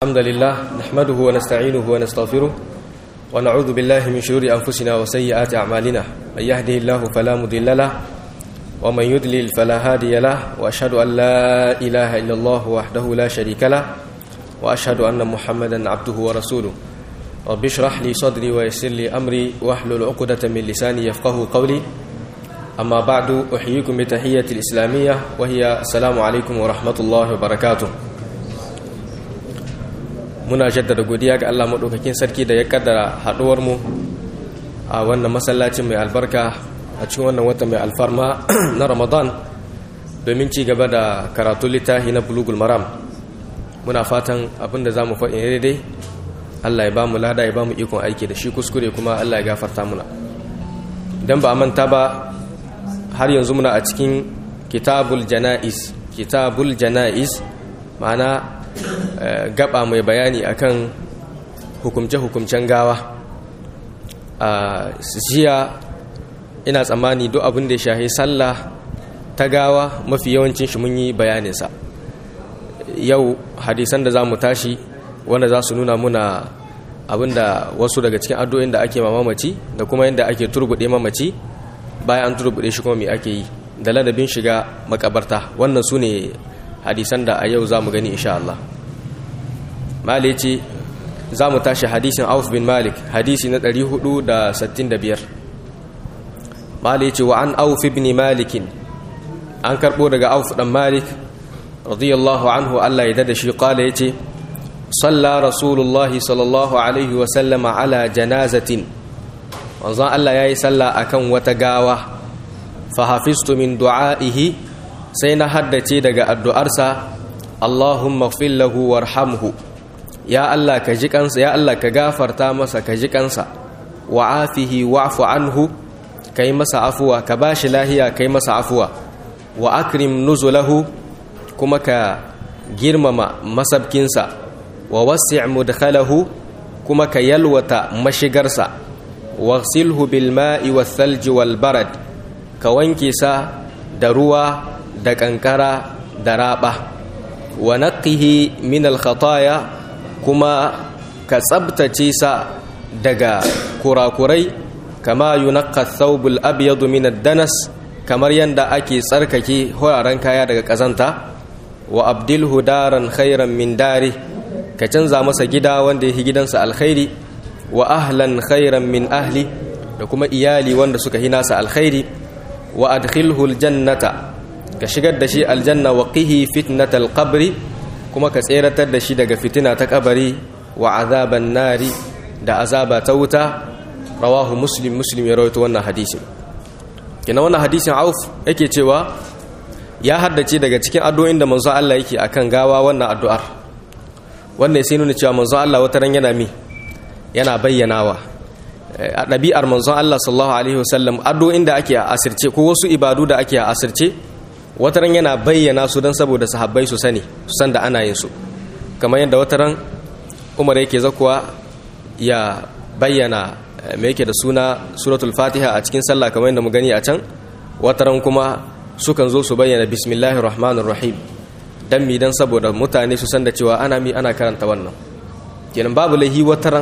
الحمد لله نحمده ونستعينه ونستغفره ونعوذ بالله من شرور أنفسنا وسيئات أعمالنا من يهده الله فلا مضل له ومن يضلل فلا هادي له وأشهد أن لا إله إلا الله وحده لا شريك له وأشهد أن محمدا عبده ورسوله رب اشرح لي صدري ويسر لي أمري واحلل عقدة من لساني يفقه قولي أما بعد أحييكم بتحية الإسلامية وهي السلام عليكم ورحمة الله وبركاته muna jaddada godiya ga Allah maɗaukakin sarki da ya kaddara haɗuwar mu a wannan masallacin mai albarka a cikin wannan wata mai alfarma na Ramadan domin ci gaba da karatu littafi na bulugul maram muna fatan abinda za mu faɗi daidai Allah ya ba mu lada ya ba mu ikon aiki da shi kuskure kuma Allah ya gafarta muna idan ba a manta ba har yanzu muna a cikin kitabul jana'is kitabul jana'is ma'ana gaba mai bayani akan hukumce-hukumcen gawa a jiya ina tsammani duk abin da ya shahi sallah ta gawa mafi yawancin shi mun yi bayaninsa yau hadisan da za mu tashi wanda za su nuna muna abinda wasu daga cikin addu'o'in da ake mamaci da kuma yadda ake turbuɗe mamaci bayan an turbuɗe shi kuma mai ake yi da ladabin shiga makabarta wannan su ne hadisan da a yau za mu gani insha Allah mali ce za mu tashi hadisin auf bin malik hadisi na 465 mali ce wa an auf bin malikin an karɓo daga auf ɗan malik radiyallahu anhu Allah ya dada shi ƙala ya ce صلى رسول الله صلى الله عليه وسلم على جنازة wanzan Allah ya yi sallah a kan wata gawa fahafistu min du'a'ihi sai na haddace daga addu'arsa Allahumma fillahu warhamhu ya Allah ka ji kansa ya Allah ka gafarta masa ka ji kansa wa afihi wa'fu anhu kai masa afuwa ka bashi lahiya kai masa afuwa wa akrim nuzulahu kuma ka girmama masabkinsa wa wasi' mudkhalahu kuma ka yalwata mashigarsa waghsilhu bil ma'i wath thalji wal barad ka wanke sa da ruwa da kankara da raba wa naqihi min al khataya kuma ka tsabtace sa daga kurakurai kama yunaqqa thawb al abyad min ad danas kamar yanda ake tsarkake horaren kaya daga kazanta wa abdilhu daran khairan min dari ka canza masa gida wanda ya gidansa alkhairi wa ahlan khairan min ahli da kuma iyali wanda suka hina sa alkhairi wa adkhilhu aljannata ka shigar da shi aljanna wa qihi fitnatal qabri kuma ka tseratar da shi daga fitina ta kabari wa azaban nari da azaba ta wuta rawahu muslim muslim ya rawaito wannan hadisin kina wannan hadisin auf yake cewa ya haddace daga cikin addu'o'in da manzo Allah yake akan gawa wannan addu'ar wannan sai nuna cewa manzon Allah wata ran yana mi yana bayyanawa a ɗabi'ar manzon Allah sallallahu alaihi wasallam addu'o'in da ake a asirce ko wasu ibadu da ake a asirce wata ran yana bayyana su don saboda sahabbai su sani su san da ana yin su kamar yadda wata ran Umar yake zakuwa ya bayyana me yake da suna suratul fatiha a cikin sallah kamar yadda mu gani a can wata ran kuma sukan zo su bayyana bismillahir rahmanir rahim dan mi dan saboda mutane su san da cewa ana mi ana karanta wannan kenan babu lahi wataran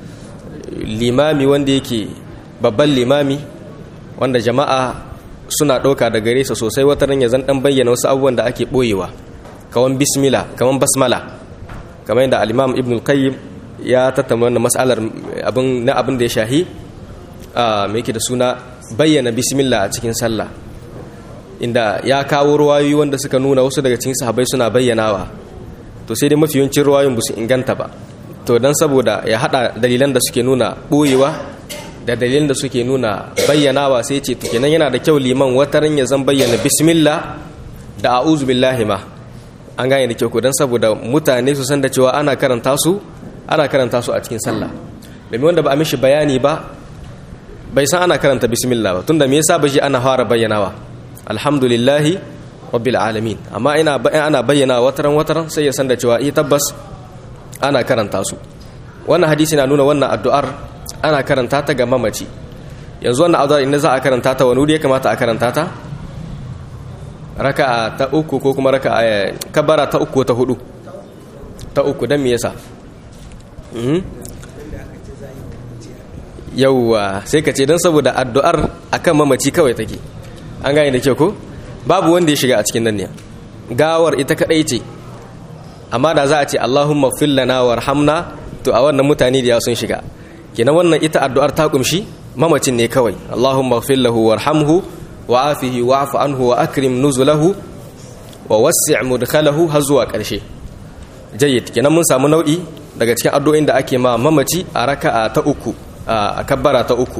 limami wanda yake babban limami wanda jama'a suna ɗauka da gare sa sosai wataran ya zan dan bayyana wasu abubuwan da ake ɓoyewa kawan bismillah kawan basmala kamar yadda al-imam ibn al-qayyim ya tattauna wannan mas'alar abin na abin da ya shahi a me yake da suna bayyana bismillah a cikin sallah inda ya kawo ruwayoyi wanda suka nuna wasu daga cikin sahabbai suna bayyanawa to sai dai mafi yawancin ruwayoyin ba su inganta ba to dan saboda ya hada dalilan da suke nuna boyewa da dalilan da suke nuna bayyanawa sai ce to kenan yana da kyau liman wataran ya zan bayyana bismillah da a'udhu billahi ma an gane da kyau ko dan saboda mutane su san da cewa ana karanta su ana karanta su a cikin sallah domin wanda ba a mishi bayani ba bai san ana karanta bismillah ba tunda me yasa ba shi ana fara bayyanawa alhamdulillahi rabbil alamin amma ina ana bayyana wataran wataran sai ya san da cewa eh tabbas ana karanta su wannan hadisi na nuna wannan addu'ar ana karanta ta ga mamaci yanzu wannan addu'ar inda za a karanta ta wani wuri ya kamata a karanta ta raka'a ta uku ko kuma raka'a kabara ta uku ta hudu ta uku dan me yasa yauwa sai ka ce don saboda addu'ar akan mamaci kawai take an gane da kyau ko babu wanda ya shiga a cikin nan ne gawar ita kadai ce amma da za a ce Allahumma fil lana warhamna to a wannan mutane da ya sun shiga kenan wannan ita addu'ar ta kumshi mamacin ne kawai Allahumma fil lahu warhamhu wa afihi wa'fu anhu wa akrim nuzulahu wa wasi' mudkhalahu har zuwa karshe jayyid kenan mun samu nau'i daga cikin addu'o'in da ake ma mamaci a raka'a ta uku a kabbara ta uku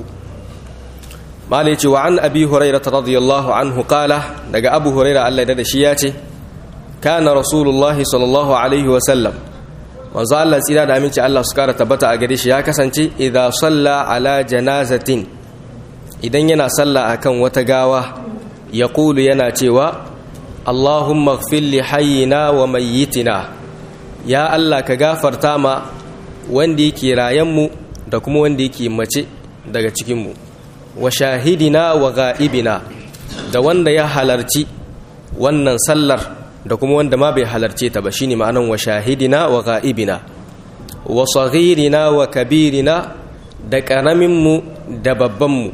malai ce wa an abi hurairah radiyallahu anhu qala daga abu hurairah Allah da shi ya ce kana rasulullahi sallallahu alaihi wa sallam manzo Allah tsira da aminci Allah su kara tabbata a gare shi ya kasance idza salla ala janazatin idan yana salla akan wata gawa yaqulu yana cewa Allahumma ighfir li hayyina wa mayyitina ya Allah ka gafarta ma wanda yake rayan mu da kuma wanda yake mace daga cikin mu wa shahidina wa ga'ibina da wanda ya halarci wannan sallar da kuma wanda ma bai halarce ta ba shine ma'anan wa shahidina wa ga'ibina wa saghirina wa kabirina da karamin mu da babban mu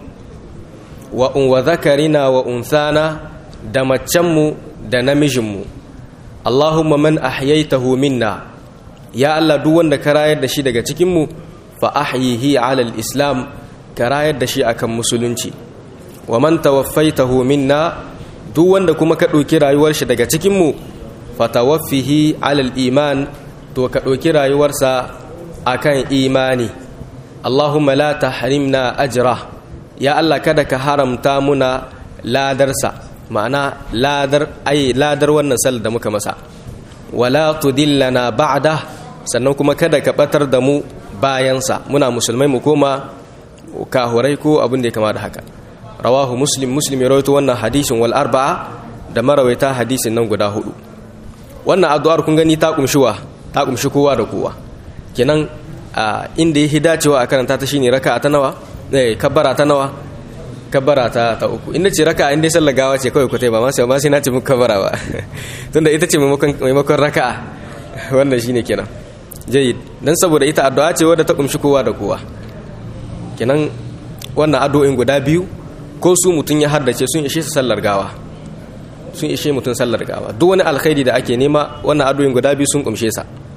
wa wa zakarina wa unsana da macen mu da namijin mu Allahumma man ahyaytahu minna ya Allah duk wanda ka rayar da shi daga cikin mu fa ahyihi ala al-islam ka rayar da shi akan musulunci wa man tawaffaitahu minna duk wanda kuma ka ɗauki rayuwar shi daga cikin mu fatawaffihi alal iman to ka ɗauki rayuwarsa akan imani Allahumma la tahrimna ajra ya Allah kada ka haramta muna ladarsa ma'ana ladar ai ladar wannan sallar da muka masa wala tudillana ba'da sannan kuma kada ka batar da mu bayansa muna musulmai mu koma kahurai ko abin da ya kama da haka rawahu muslim muslim ya rawaito wannan hadisin wal arba'a da marawaita hadisin nan guda hudu wannan addu'ar kun gani ta kumshi wa ta kumshi kowa da kowa kenan inda yake dacewa a karanta ta shine raka'a ta nawa eh kabbara ta nawa kabbara ta ta uku inda ce raka'a inda sallar gawa ce kawai ku tai ba ma sai ma sai na ce muku kabbara ba tunda ita ce maimakon maimakon raka'a wannan shine kenan jayyid dan saboda ita addu'a ce wadda ta kumshi kowa da kowa kenan wannan addu'o'in guda biyu ko su mutum ya haddace sun ishe su sallar gawa sun ishe mutum sallar gawa duk wani alkhairi da ake nema wannan addu'o'in guda biyu sun kumshe sa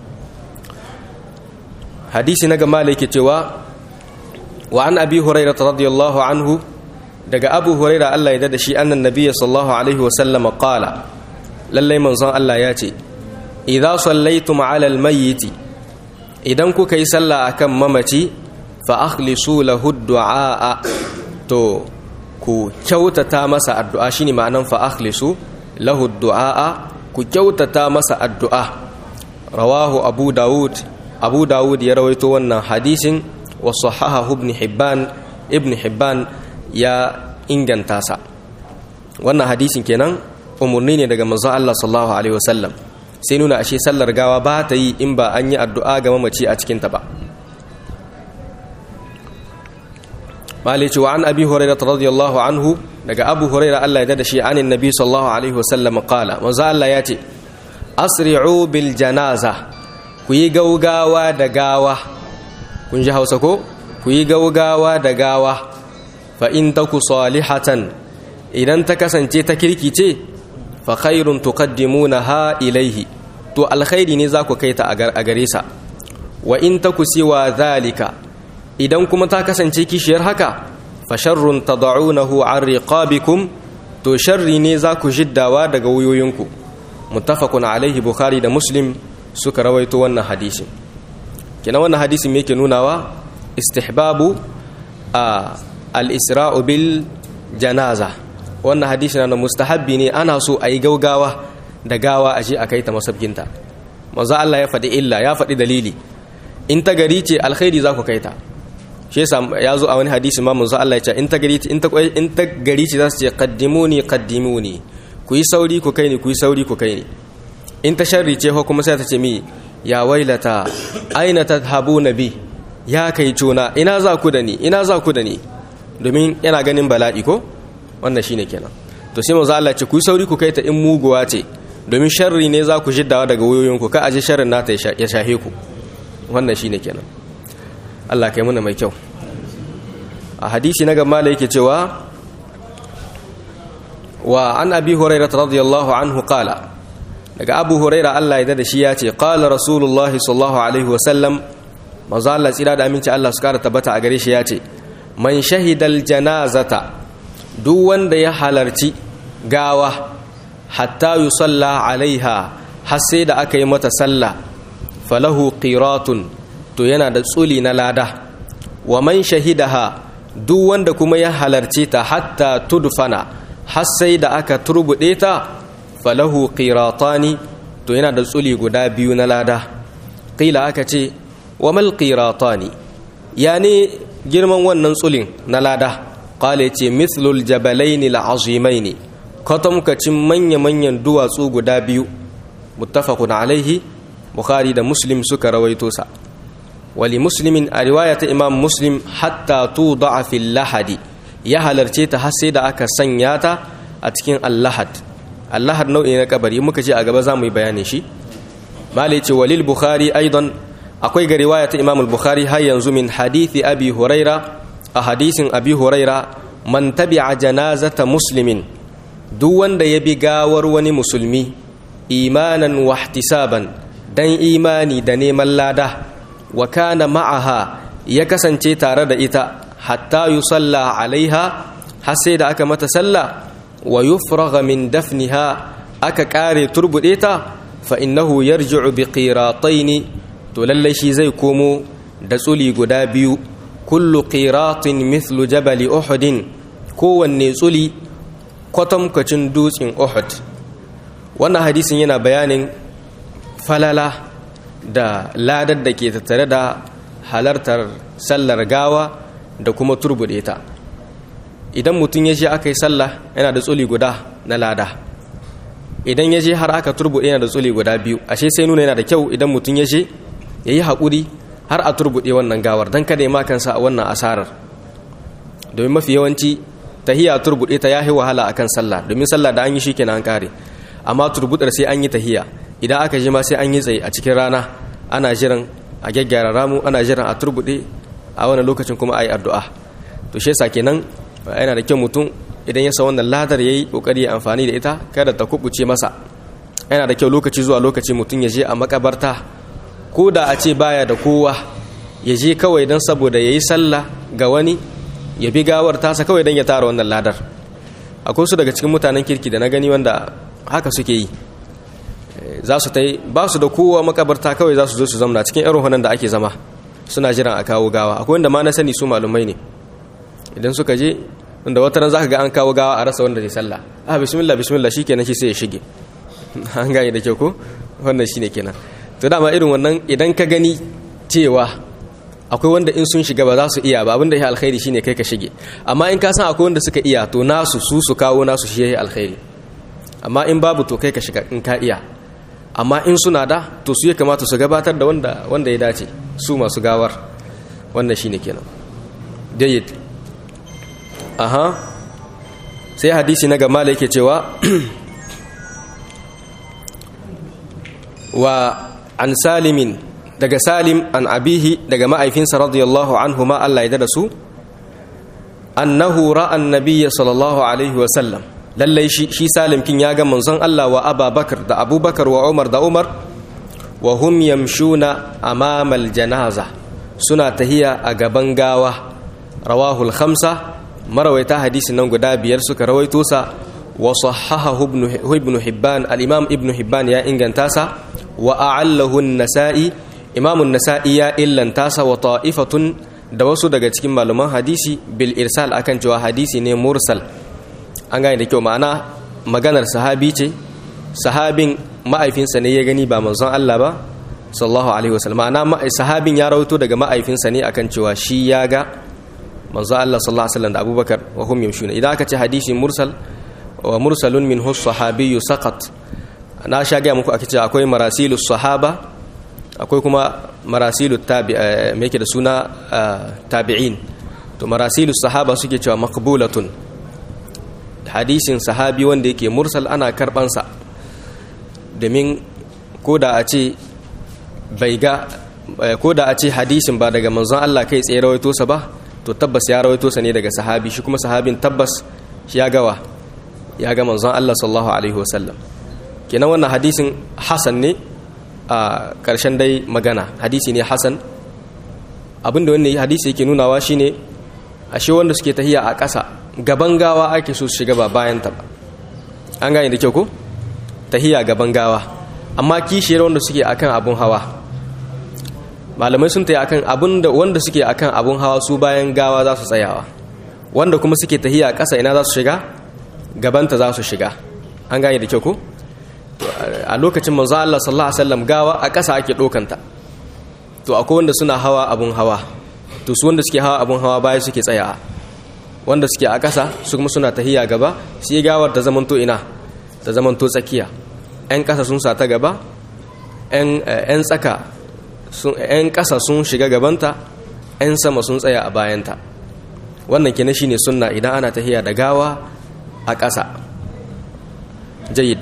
hadisi na gama yake cewa wa an abi hurairah radiyallahu anhu daga abu hurairah Allah ya dada shi annan nabiyyi sallallahu alaihi wa sallam qala lallai manzon Allah ya ce idza sallaitum ala almayyit idan kuka yi sallah akan mamaci fa akhlisu lahu du'a to ku kyautata masa addu'a shine ma'anan fa akhlisu lahu du'a ku kyautata masa addu'a rawahu abu daud abu daud ya rawaito wannan hadisin wa sahahahu ibn hibban ibn hibban ya inganta sa wannan hadisin kenan umurni ne daga manzon Allah sallallahu alaihi wasallam sai nuna ashe sallar gawa ba ta yi in ba an yi addu'a ga mamaci a cikin ta ba malici wa an abi hurairah radiyallahu anhu daga abu hurairah Allah ya dada shi anin nabi sallallahu alaihi wasallam qala manzo Allah ya ce asri'u bil janaza ku yi gaugawa da gawa kun ji Hausa ko ku yi gaugawa da gawa fa in taku salihatan idan ta kasance ta kirki ce fa khairun tuqaddimunaha ilaihi to alkhairi ne za ku kai ta a gare sa wa in taku siwa zalika idan kuma ta kasance kishiyar haka fa sharrun tad'unahu an riqabikum to sharri ne za ku jiddawa daga wuyoyinku muttafaqun alaihi bukhari da muslim suka rawaito wannan hadisin kina wannan hadisin me yake nunawa istihbabu al-isra'u bil janaza wannan hadisin na mustahabbi ne ana so a yi gaugawa da gawa a je a kai ta masabkinta manzo Allah ya faɗi illa ya faɗi dalili in ta gari ce alkhairi za ku kai ta shi yasa ya zo a wani hadisi ma manzo Allah ya ce in ta gari in ta in ta gari ce za su ce qaddimuni qaddimuni ku yi sauri ku kai ni ku yi sauri ku kai ni in ta sharri ce ko kuma sai ta ce mi ya wailata aina tadhabuna bi ya kai cuna ina za ku da ni ina za ku da ni domin yana ganin bala'i ko wannan shine kenan to sai manzo Allah ya ce ku yi sauri ku kai ta in muguwa ce domin sharri ne za ku jiddawa daga wayoyinku ka aje sharrin nata ya shahe ku wannan shine kenan Allah kai muna mai kyau a hadisi na gaba da yake cewa wa an abi hurairah radiyallahu anhu qala daga abu hurairah Allah ya da shi ya ce qala rasulullah sallallahu alaihi wa sallam manzo Allah tsira da aminci Allah su kara tabbata a gare shi ya ce man shahidal janazata duk wanda ya halarci gawa hatta yusalla alaiha har sai da aka yi mata sallah falahu qiratun to yana da tsuli na lada wa man shahidaha duk wanda kuma ya halarci ta hatta tudfana har sai da aka turbude ta falahu qiratani to yana da tsuli guda biyu na lada qila aka ce wa mal qiratani yani girman wannan tsulin na lada qala ce mithlul jabalaini al'azimaini kwatamkacin manya-manyan duwatsu guda biyu muttafaqun alaihi bukhari da muslim suka rawaito sa wali muslimin a riwaya ta imam muslim hatta tuda'a fil lahadi ya halarce ta har sai da aka sanya ta a cikin allahad allahad nau'i na kabari muka ce a gaba za mu yi bayanin shi malai ce walil bukhari aidan akwai ga riwaya ta imam al-bukhari har yanzu min hadithi abi huraira a hadisin abi huraira man tabi'a janazata muslimin duk wanda ya bi gawar wani musulmi imanan wa ihtisaban dan imani da neman lada wa kana ma'aha ya kasance tare da ita hatta yusalla alaiha har sai da aka mata sallah wa yufragha min dafniha aka kare turbude ta fa innahu yarji'u bi qirataini to lalle shi zai komo da tsuli guda biyu kullu qiratin mithlu jabali uhudin kowanne tsuli kwatamkacin dutsen uhud wannan hadisin yana bayanin falala da ladar da ke tattare da halartar sallar gawa da kuma turbude ta idan mutum ya je aka yi sallah yana da tsuli guda na lada idan ya je har aka turbude yana da tsuli guda biyu ashe sai nuna yana da kyau idan mutum ya je ya yi haƙuri har a turbude wannan gawar don kada ya makansa a wannan asarar domin mafi yawanci tahiya turbude ta yahi wahala akan sallah domin sallah da an yi shikenan an kare amma turbudar sai an yi tahiya idan aka ji ma sai an yi tsaye a cikin rana ana jiran a gyaggyara ramu ana jiran a turbude a wani lokacin kuma a yi addu'a to shi yasa kenan yana da kyau mutum idan ya sa wannan ladar yayi kokari ya amfani da ita kada ta kubuce masa yana da kyau lokaci zuwa lokaci mutum ya je a makabarta ko da a ce baya da kowa ya je kawai don saboda ya yi sallah ga wani ya bi gawar tasa kawai don ya tara wannan ladar akwai su daga cikin mutanen kirki da na gani wanda haka suke yi za su ta yi ba su da kowa makabarta kawai za su zo su zamna cikin irin hunan da ake zama suna jiran a kawo gawa akwai wanda ma na sani su malumai ne idan suka je inda wata ran za ka ga an kawo gawa a rasa wanda zai sallah ah bismillah bismillah shi kenan shi sai ya shige an gane da kyau ko wannan shi ne kenan to dama irin wannan idan ka gani cewa akwai wanda in sun shiga ba za su iya ba abinda ya alkhairi shine kai ka shige amma in ka san akwai wanda suka iya to nasu su su kawo nasu shi ya alkhairi amma in babu to kai ka shiga in ka iya amma in suna da to su ya kamata su gabatar da wanda wanda ya dace su masu gawar wannan shine kenan jayyid aha sai hadisi na gama da yake cewa wa an salimin daga salim an abihi daga ma'aifinsa radiyallahu anhu ma Allah ya da su annahu ra'an nabiyya sallallahu alaihi wa sallam lallai shi shi salim kin ya ga manzon Allah wa ababakar da abubakar wa umar da umar wa hum yamshuna amama janaza suna tahiya a gaban gawa rawahul khamsa marawaita hadisin nan guda biyar suka rawaito sa wa sahahahu ibn hibban al-imam ibn hibban ya inganta sa wa a'allahu an-nasa'i imam an-nasa'i ya illanta sa wa ta'ifatun da wasu daga cikin malaman hadisi bil irsal akan cewa hadisi ne mursal an gane da kyau ma'ana maganar sahabi ce sahabin ma'aifinsa ne ya gani ba manzon Allah ba sallallahu alaihi wasallam ma'ana sahabin ya rawaito daga ma'aifinsa ne akan cewa shi ya ga manzon Allah sallallahu alaihi wasallam da Abubakar wa hum yamshuna idan aka ce hadisi mursal wa mursalun min hus sahabiyyu saqat na sha ga muku ake ce akwai marasilus sahaba akwai kuma marasilut tabi me yake da suna tabi'in to marasilus sahaba suke cewa maqbulatun hadisin sahabi wanda yake mursal ana karbansa domin ko da a ce bai ga ko da a ce hadisin ba daga manzon Allah kai tsaye rawaito sa ba to tabbas ya rawaito sa ne daga sahabi shi kuma sahabin tabbas shi ya gawa ya ga manzon Allah sallallahu alaihi wasallam kenan wannan hadisin hasan ne a ƙarshen dai magana hadisi ne hasan abinda wannan hadisi yake nunawa shine ashe wanda suke tahiya a ƙasa gaban gawa ake so su shiga ba bayan ta ba an gane da kyau ko tahiya gaban gawa amma kishiyar wanda suke akan abun hawa malamai sun tayi akan abun da wanda suke akan abun hawa su bayan gawa za su tsayawa wanda kuma suke tahiya ƙasa ina za su shiga gabanta za su shiga an gane da kyau ko a lokacin manzo Allah sallallahu alaihi wasallam gawa a ƙasa ake dokanta to akwai wanda suna hawa abun hawa to su wanda suke hawa abun hawa baya suke tsaya wanda suke a ƙasa su kuma suna tahiya gaba sai gawar ta zamanto ina ta zamanto tsakiya ƴan ƙasa sun sa ta gaba ƴan tsaka ƴan ƙasa sun shiga gabanta ƴan sama sun tsaya a bayanta wannan kenan shine sunna idan ana tahiya da gawa a ƙasa jayyid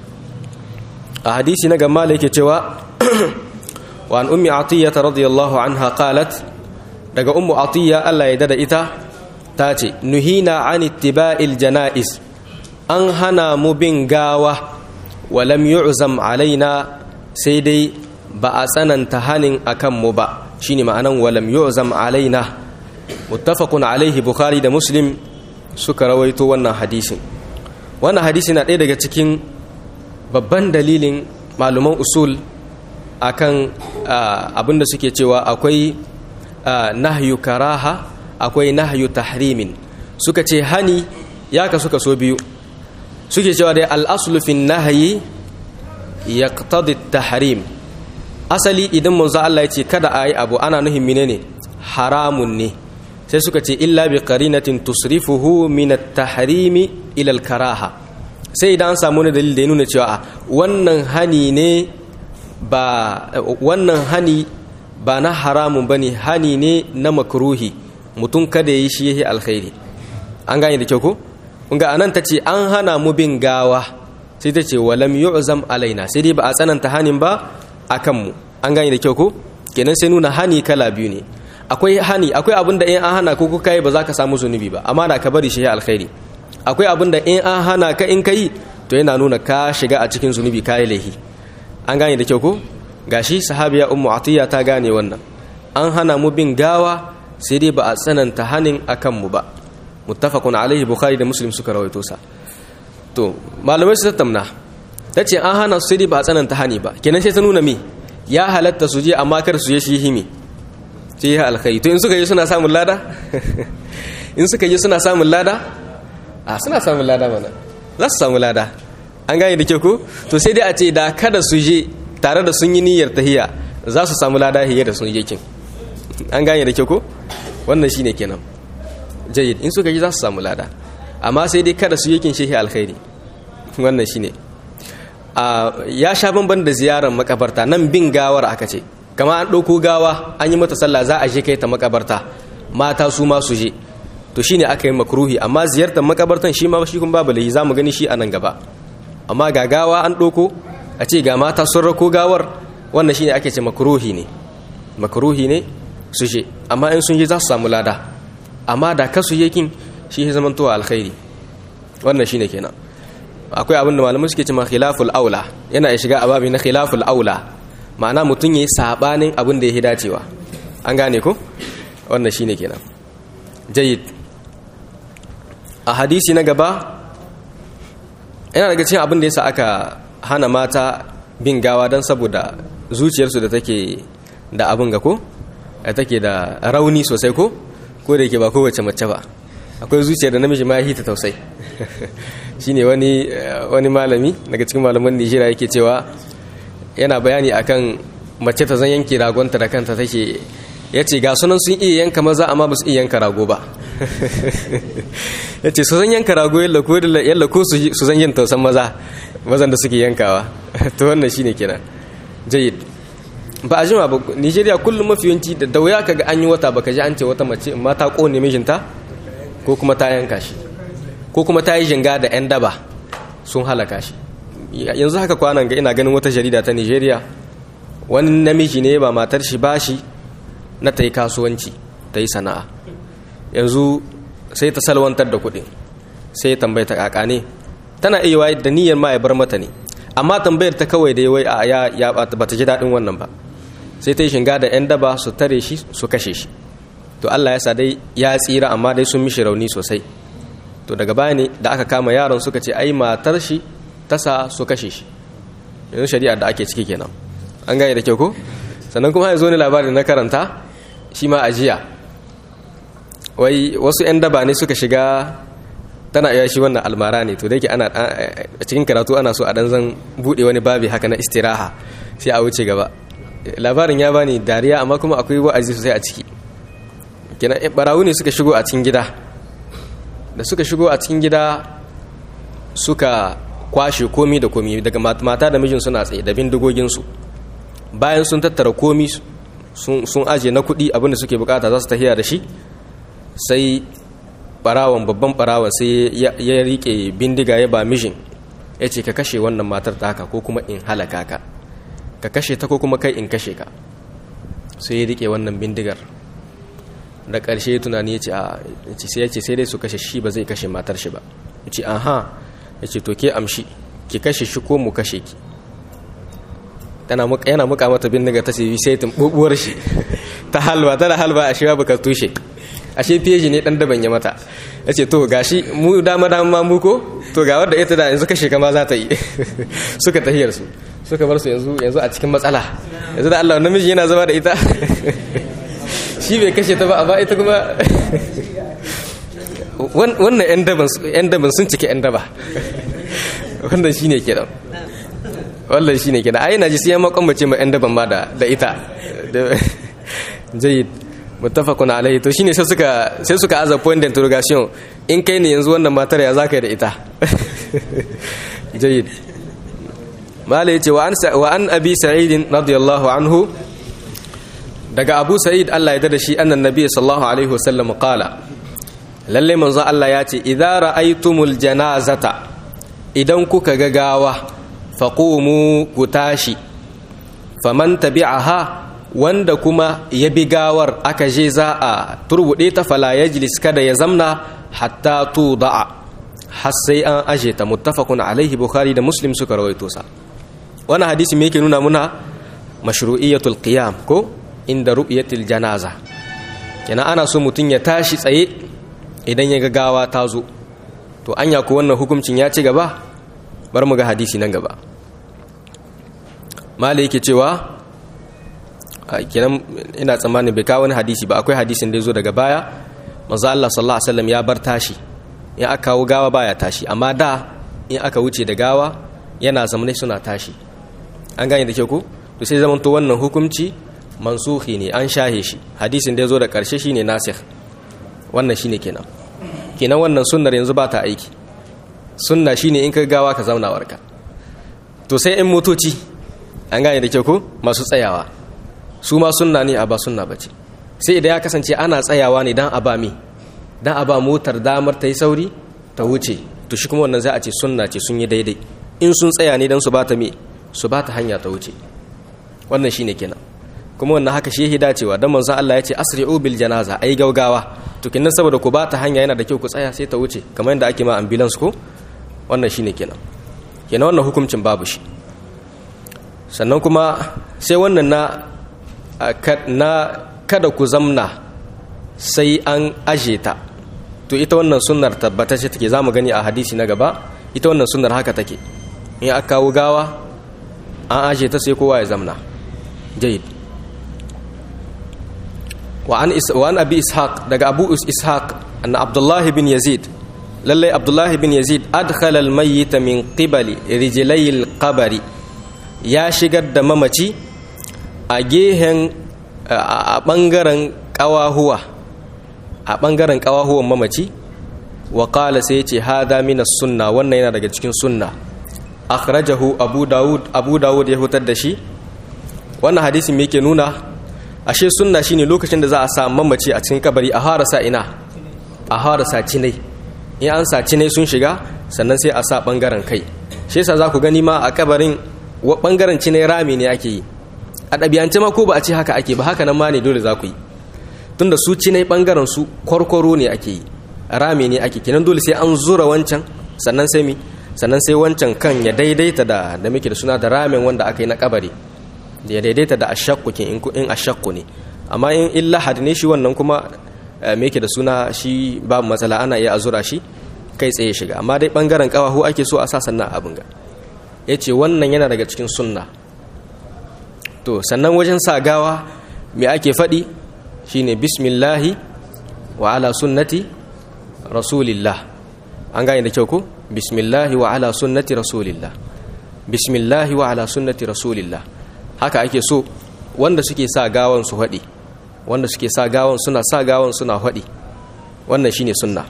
a hadisi na gamma yake cewa wa an ummi atiyya radiyallahu anha qalat daga ummu atiyya Allah ya dada ita ta ce nuhina an ittiba'il janaiz an hana mu bin gawa wa lam yu'zam alaina sai dai ba a tsananta hanin akan mu ba shine ma'anan wa lam yu'zam alaina muttafaqun alaihi bukhari da muslim suka rawaito wannan hadisin wannan hadisi na ɗaya daga cikin babban dalilin maluman usul akan abinda suke cewa akwai nahyu karaha akwai nahyu tahrimin suka ce hani ya ka suka so biyu suke cewa dai al'aslu fi nahyi yaqtadi tahrim asali idan manzo Allah ya ce kada a yi abu ana nuhin menene haramun ne sai suka ce illa bi qarinatin tusrifuhu min at-tahrimi ila al-karaha sai idan an samu wani dalil da ya nuna cewa wannan hani ne ba wannan hani ba na haramun bane hani ne na makruhi mutum kada yi shi yake alkhairi an gane da kyau ko kun ga anan tace an hana mu bin gawa sai tace walam yu'zam alaina sai dai ba a tsananta hanin ba akan mu an gane da kyau ko kenan sai nuna hani kala biyu ne akwai hani akwai abin da in an hana ko kuka yi ba za ka samu zunubi ba amma da ka bari shi alkhairi akwai abin da in an hana ka in ka yi to yana nuna ka shiga a cikin zunubi ka yi laihi an gane da kyau ko gashi sahabiya ummu atiya ta gane wannan an hana mu bin gawa sai dai ba a tsananta hanin akan mu ba muttafaqun alaihi bukhari da muslim suka rawaito sa to malamai su tattauna tace an hana su sai dai ba a tsananta hani ba kenan sai ta nuna me ya halatta su je amma kar su je shi himi sai ya alkhairi to in suka yi suna samun lada in suka yi suna samun lada a suna samun lada mana za su samu lada an gane da kyau ko to sai dai a ce da kada su je tare da sun yi niyyar tahiya za su samu lada hiyar da sun je kin an gane da kyau ko wannan shine kenan jayyid in suka yi za su samu lada amma sai dai kada su yi kin shehi alkhairi wannan shine a ya sha bamban da ziyarar makabarta nan bin gawar aka ce kama an ɗauko gawa an yi mata sallah za a je kai ta makabarta mata su ma su je to shine aka yi makruhi amma ziyartar makabartan shi ma shi kun babu lahi zamu gani shi a nan gaba amma ga gawa an ɗauko a ce ga mata sun rako gawar wannan shine ake ce makruhi ne makruhi ne su je amma in sun je za su samu lada amma da ka su je kin shi ya zama to alkhairi wannan shine kenan akwai abin da malamai suke cewa khilaful aula yana ya shiga ababi na khilaful aula ma'ana mutum yayi sabanin abin da ya dacewa an gane ko wannan shine kenan jayyid a hadisi na gaba yana daga cikin abin da yasa aka hana mata bin gawa don saboda zuciyarsu da take da abin ga ko take da rauni sosai ko ko da yake ba kowace mace ba akwai zuciyar da namiji ma ya ta tausai shine wani wani malami daga cikin malaman Nigeria yake cewa yana bayani akan mace ta zan yanke ragonta da kanta take yace ga sunan sun iya yanka maza amma ba su iya yanka rago ba yace su zan yanka rago yalla ko yalla ko su zan yin tausan maza mazan da suke yankawa to wannan shine kenan jayyid ba a jima ba Nigeria kullum mafi yawanci da dauya kaga an yi wata baka ji an ce wata mace ma ta kone mijinta ko kuma ta yanka shi ko kuma ta yi jinga da 'yan daba sun halaka shi yanzu haka kwanan ga ina ganin wata jarida ta nigeria wani namiji ne ba matar shi bashi na ta yi kasuwanci ta yi sana'a yanzu sai ta salwantar da kuɗin sai ya tambaye ta kaka ne tana iya waye da niyyar ma ya bar mata ne amma tambayar ta kawai da wai a ya ya ba ta ji daɗin wannan ba sai ta yi shinga da 'yan daba su tare shi su kashe shi to Allah ya sa dai ya tsira amma dai sun mishi rauni sosai to daga baya ne da aka kama yaron suka ce ai matar shi ta sa su kashe shi yanzu shari'ar da ake ciki kenan an gane da kyau ko sannan kuma ya zo ne labarin na karanta shi ma ajiya wai wasu 'yan daba ne suka shiga tana iya shi wannan almara ne to da yake ana a cikin karatu ana so a dan zan bude wani babi haka na istiraha sai a wuce gaba labarin ya bani dariya amma kuma akwai wa'azi sosai a ciki kenan barawu ne suka shigo a cikin gida da suka shigo a cikin gida suka kwashe komi da komi daga mata da mijin suna tsaye da bindigoginsu bayan sun tattara komi sun aje na kuɗi abinda suke bukata za su tahiya da shi sai barawan babban barawan sai ya rike bindiga ya ba mijin ya ce ka kashe wannan matar ta haka ko kuma in halaka ka ka kashe ta ko kuma kai in kashe ka sai ya rike wannan bindigar da ƙarshe tunani ya ce sai ya ce sai dai su kashe shi ba zai kashe matar shi ba ya ce aha ya ce to ke amshi ki kashe shi ko mu kashe ki yana muka mata bindiga ta ce sai tumbubuwar shi ta halba tana halba a shiwa baka tushe ashe feji ne dan daban ya mata ya ce to gashi mu dama dama mu ko to ga wadda ita da yanzu kashe kama za ta yi suka tahiyar su suka bar su yanzu yanzu a cikin matsala yanzu da Allah namiji yana zama da ita shi bai kashe ta ba amma ita kuma wannan yan daban yan daban sun cike yan daba wannan shine kenan wannan shine kenan ai na ji sai makon mace ma yan daban ma da da ita jayyid muttafaqun alaihi to shine sai suka sai suka aza point d'interrogation in kai ne yanzu wannan matar ya zaka yi da ita jayyid mala yace wa an wa an abi sa'id radiyallahu anhu daga abu sa'id Allah ya dada shi annan nabi sallallahu alaihi wasallam qala lalle manzo Allah ya ce idza ra'aytumul janazata idan kuka ga gawa faqumu ku tashi faman tabi'aha wanda kuma ya bi gawar aka je za a turbude ta fala yajlis kada ya zamna hatta tuda'a har sai an aje ta muttafaqun alaihi bukhari da muslim suka rawaito sa wannan hadisi me yake nuna muna mashru'iyatul qiyam ko inda ru'yatil janaza kenan ana so mutun ya tashi tsaye idan ya ga gawa ta zo to anya ko wannan hukuncin ya ci gaba bar mu ga hadisi nan gaba malai yake cewa kenan ina tsammanin bai kawo wani hadisi ba akwai hadisin da ya zo daga baya manzo Allah sallallahu alaihi wasallam ya bar tashi in aka kawo gawa baya tashi amma da in aka wuce da gawa yana zamanai suna tashi an gane da ke ku to sai zamanto wannan hukunci mansuhi ne an shahe shi hadisin da ya zo da karshe shine nasikh wannan shine kenan kenan wannan sunnar yanzu ba ta aiki sunna shine in ka gawa ka zauna warka to sai in motoci an gane da ke ku masu tsayawa su ma sunna ne a ba sunna bace sai idan ya kasance ana tsayawa ne dan a ba mi dan a ba motar damar ta yi sauri ta wuce to shi kuma wannan za a ce sunna ce sun yi daidai in sun tsaya ne dan su bata mi su bata hanya ta wuce wannan shine kenan kuma wannan haka shi dacewa dan manzon Allah ya ce asri'u bil janaza ai gaugawa to kinnan saboda ku bata hanya yana da kyau ku tsaya sai ta wuce kamar yadda ake ma ambulance ko wannan shine kenan kenan wannan hukuncin babu shi sannan kuma sai wannan na na kada ku zamna sai an aje ta to ita wannan sunnar tabbatacce take zamu gani a hadisi na gaba ita wannan sunnar haka take in aka kawo gawa an aje ta sai kowa ya zamna jayyid wa an wa an abi ishaq daga abu ishaq anna abdullah bin yazid lalle abdullah bin yazid adkhala al mayyit min qibali rijlai al qabri ya shigar da mamaci a gehen a ɓangaren ƙawahuwa a ɓangaren ƙawahuwan mamaci wa ƙala sai ce hada mina sunna wannan yana daga cikin sunna akhrajahu abu dawud abu dawud ya hutar da shi wannan hadisi me yake nuna ashe sunna shine lokacin da za a sa mamaci a cikin kabari a fara sa ina a fara sa cinai in an sa cinai sun shiga sannan sai a sa ɓangaren kai shi yasa za ku gani ma a kabarin bangaren cinai rami ne ake yi a ɗabi'ance ma ko ba a ce haka ake ba haka nan ma ne dole za ku yi tunda su cinai bangaren su kwarkwaro ne ake yi rami ne ake kenan dole sai an zura wancan sannan sai mi sannan sai wancan kan ya daidaita da da muke da suna da ramin wanda aka yi na kabari da ya daidaita da ashakku in in ashakku ne amma in illa had ne shi wannan kuma me yake da suna shi babu matsala ana iya azura shi kai tsaye shiga amma dai bangaren kawahu ake so a sa sannan abin ga yace wannan yana daga cikin sunna to sannan wajen sa gawa me ake faɗi shine bismillahi wa ala sunnati rasulillah an gane da kyau ko bismillahi wa ala sunnati rasulillah bismillahi wa ala sunnati rasulillah haka ake so wanda suke sa gawan su haɗi wanda suke sa gawan suna sa gawan suna haɗi wannan shine sunna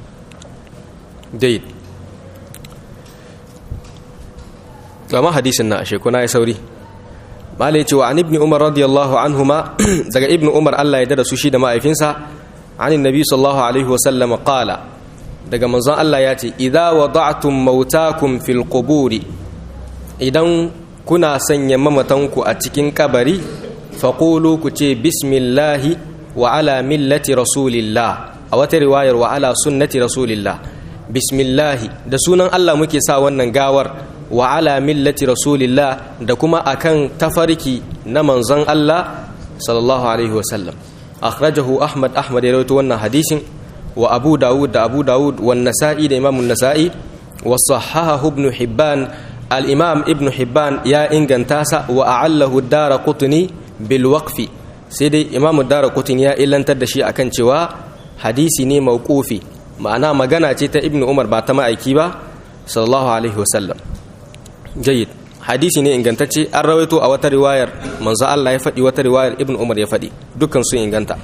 dai gama hadisin na ashe kuna ya sauri malai cewa an ibni umar radiyallahu anhuma daga ibni umar Allah ya dada su shi da ma'aifinsa anin nabi sallallahu alaihi wasallam qala daga manzon Allah ya ce idza wada'tum mautakum fil quburi idan kuna sanya mamatanku a cikin kabari faqulu ku ce bismillahi wa ala millati rasulillah a wata riwayar wa ala sunnati rasulillah bismillahi da sunan Allah muke sa wannan gawar wa ala millati rasulillah da kuma akan tafarki na manzon Allah sallallahu alaihi wasallam akhrajahu ahmad ahmad ya rawaito wannan hadisin wa abu dawud da abu dawud wa nasa'i da imamun nasa'i wa sahahahu ibn hibban al-imam ibn hibban ya inganta sa wa a'allahu ad-daraqutni bil waqfi sai dai imamu daraqutni ya illantar da shi akan cewa hadisi ne mauqufi ma'ana magana ce ta ibn umar ba ta ma'aiki ba sallallahu alaihi wasallam jayyid hadisi ne ingantacce an rawaito a wata riwayar manzo Allah ya faɗi wata riwayar ibn umar ya faɗi dukkan sun inganta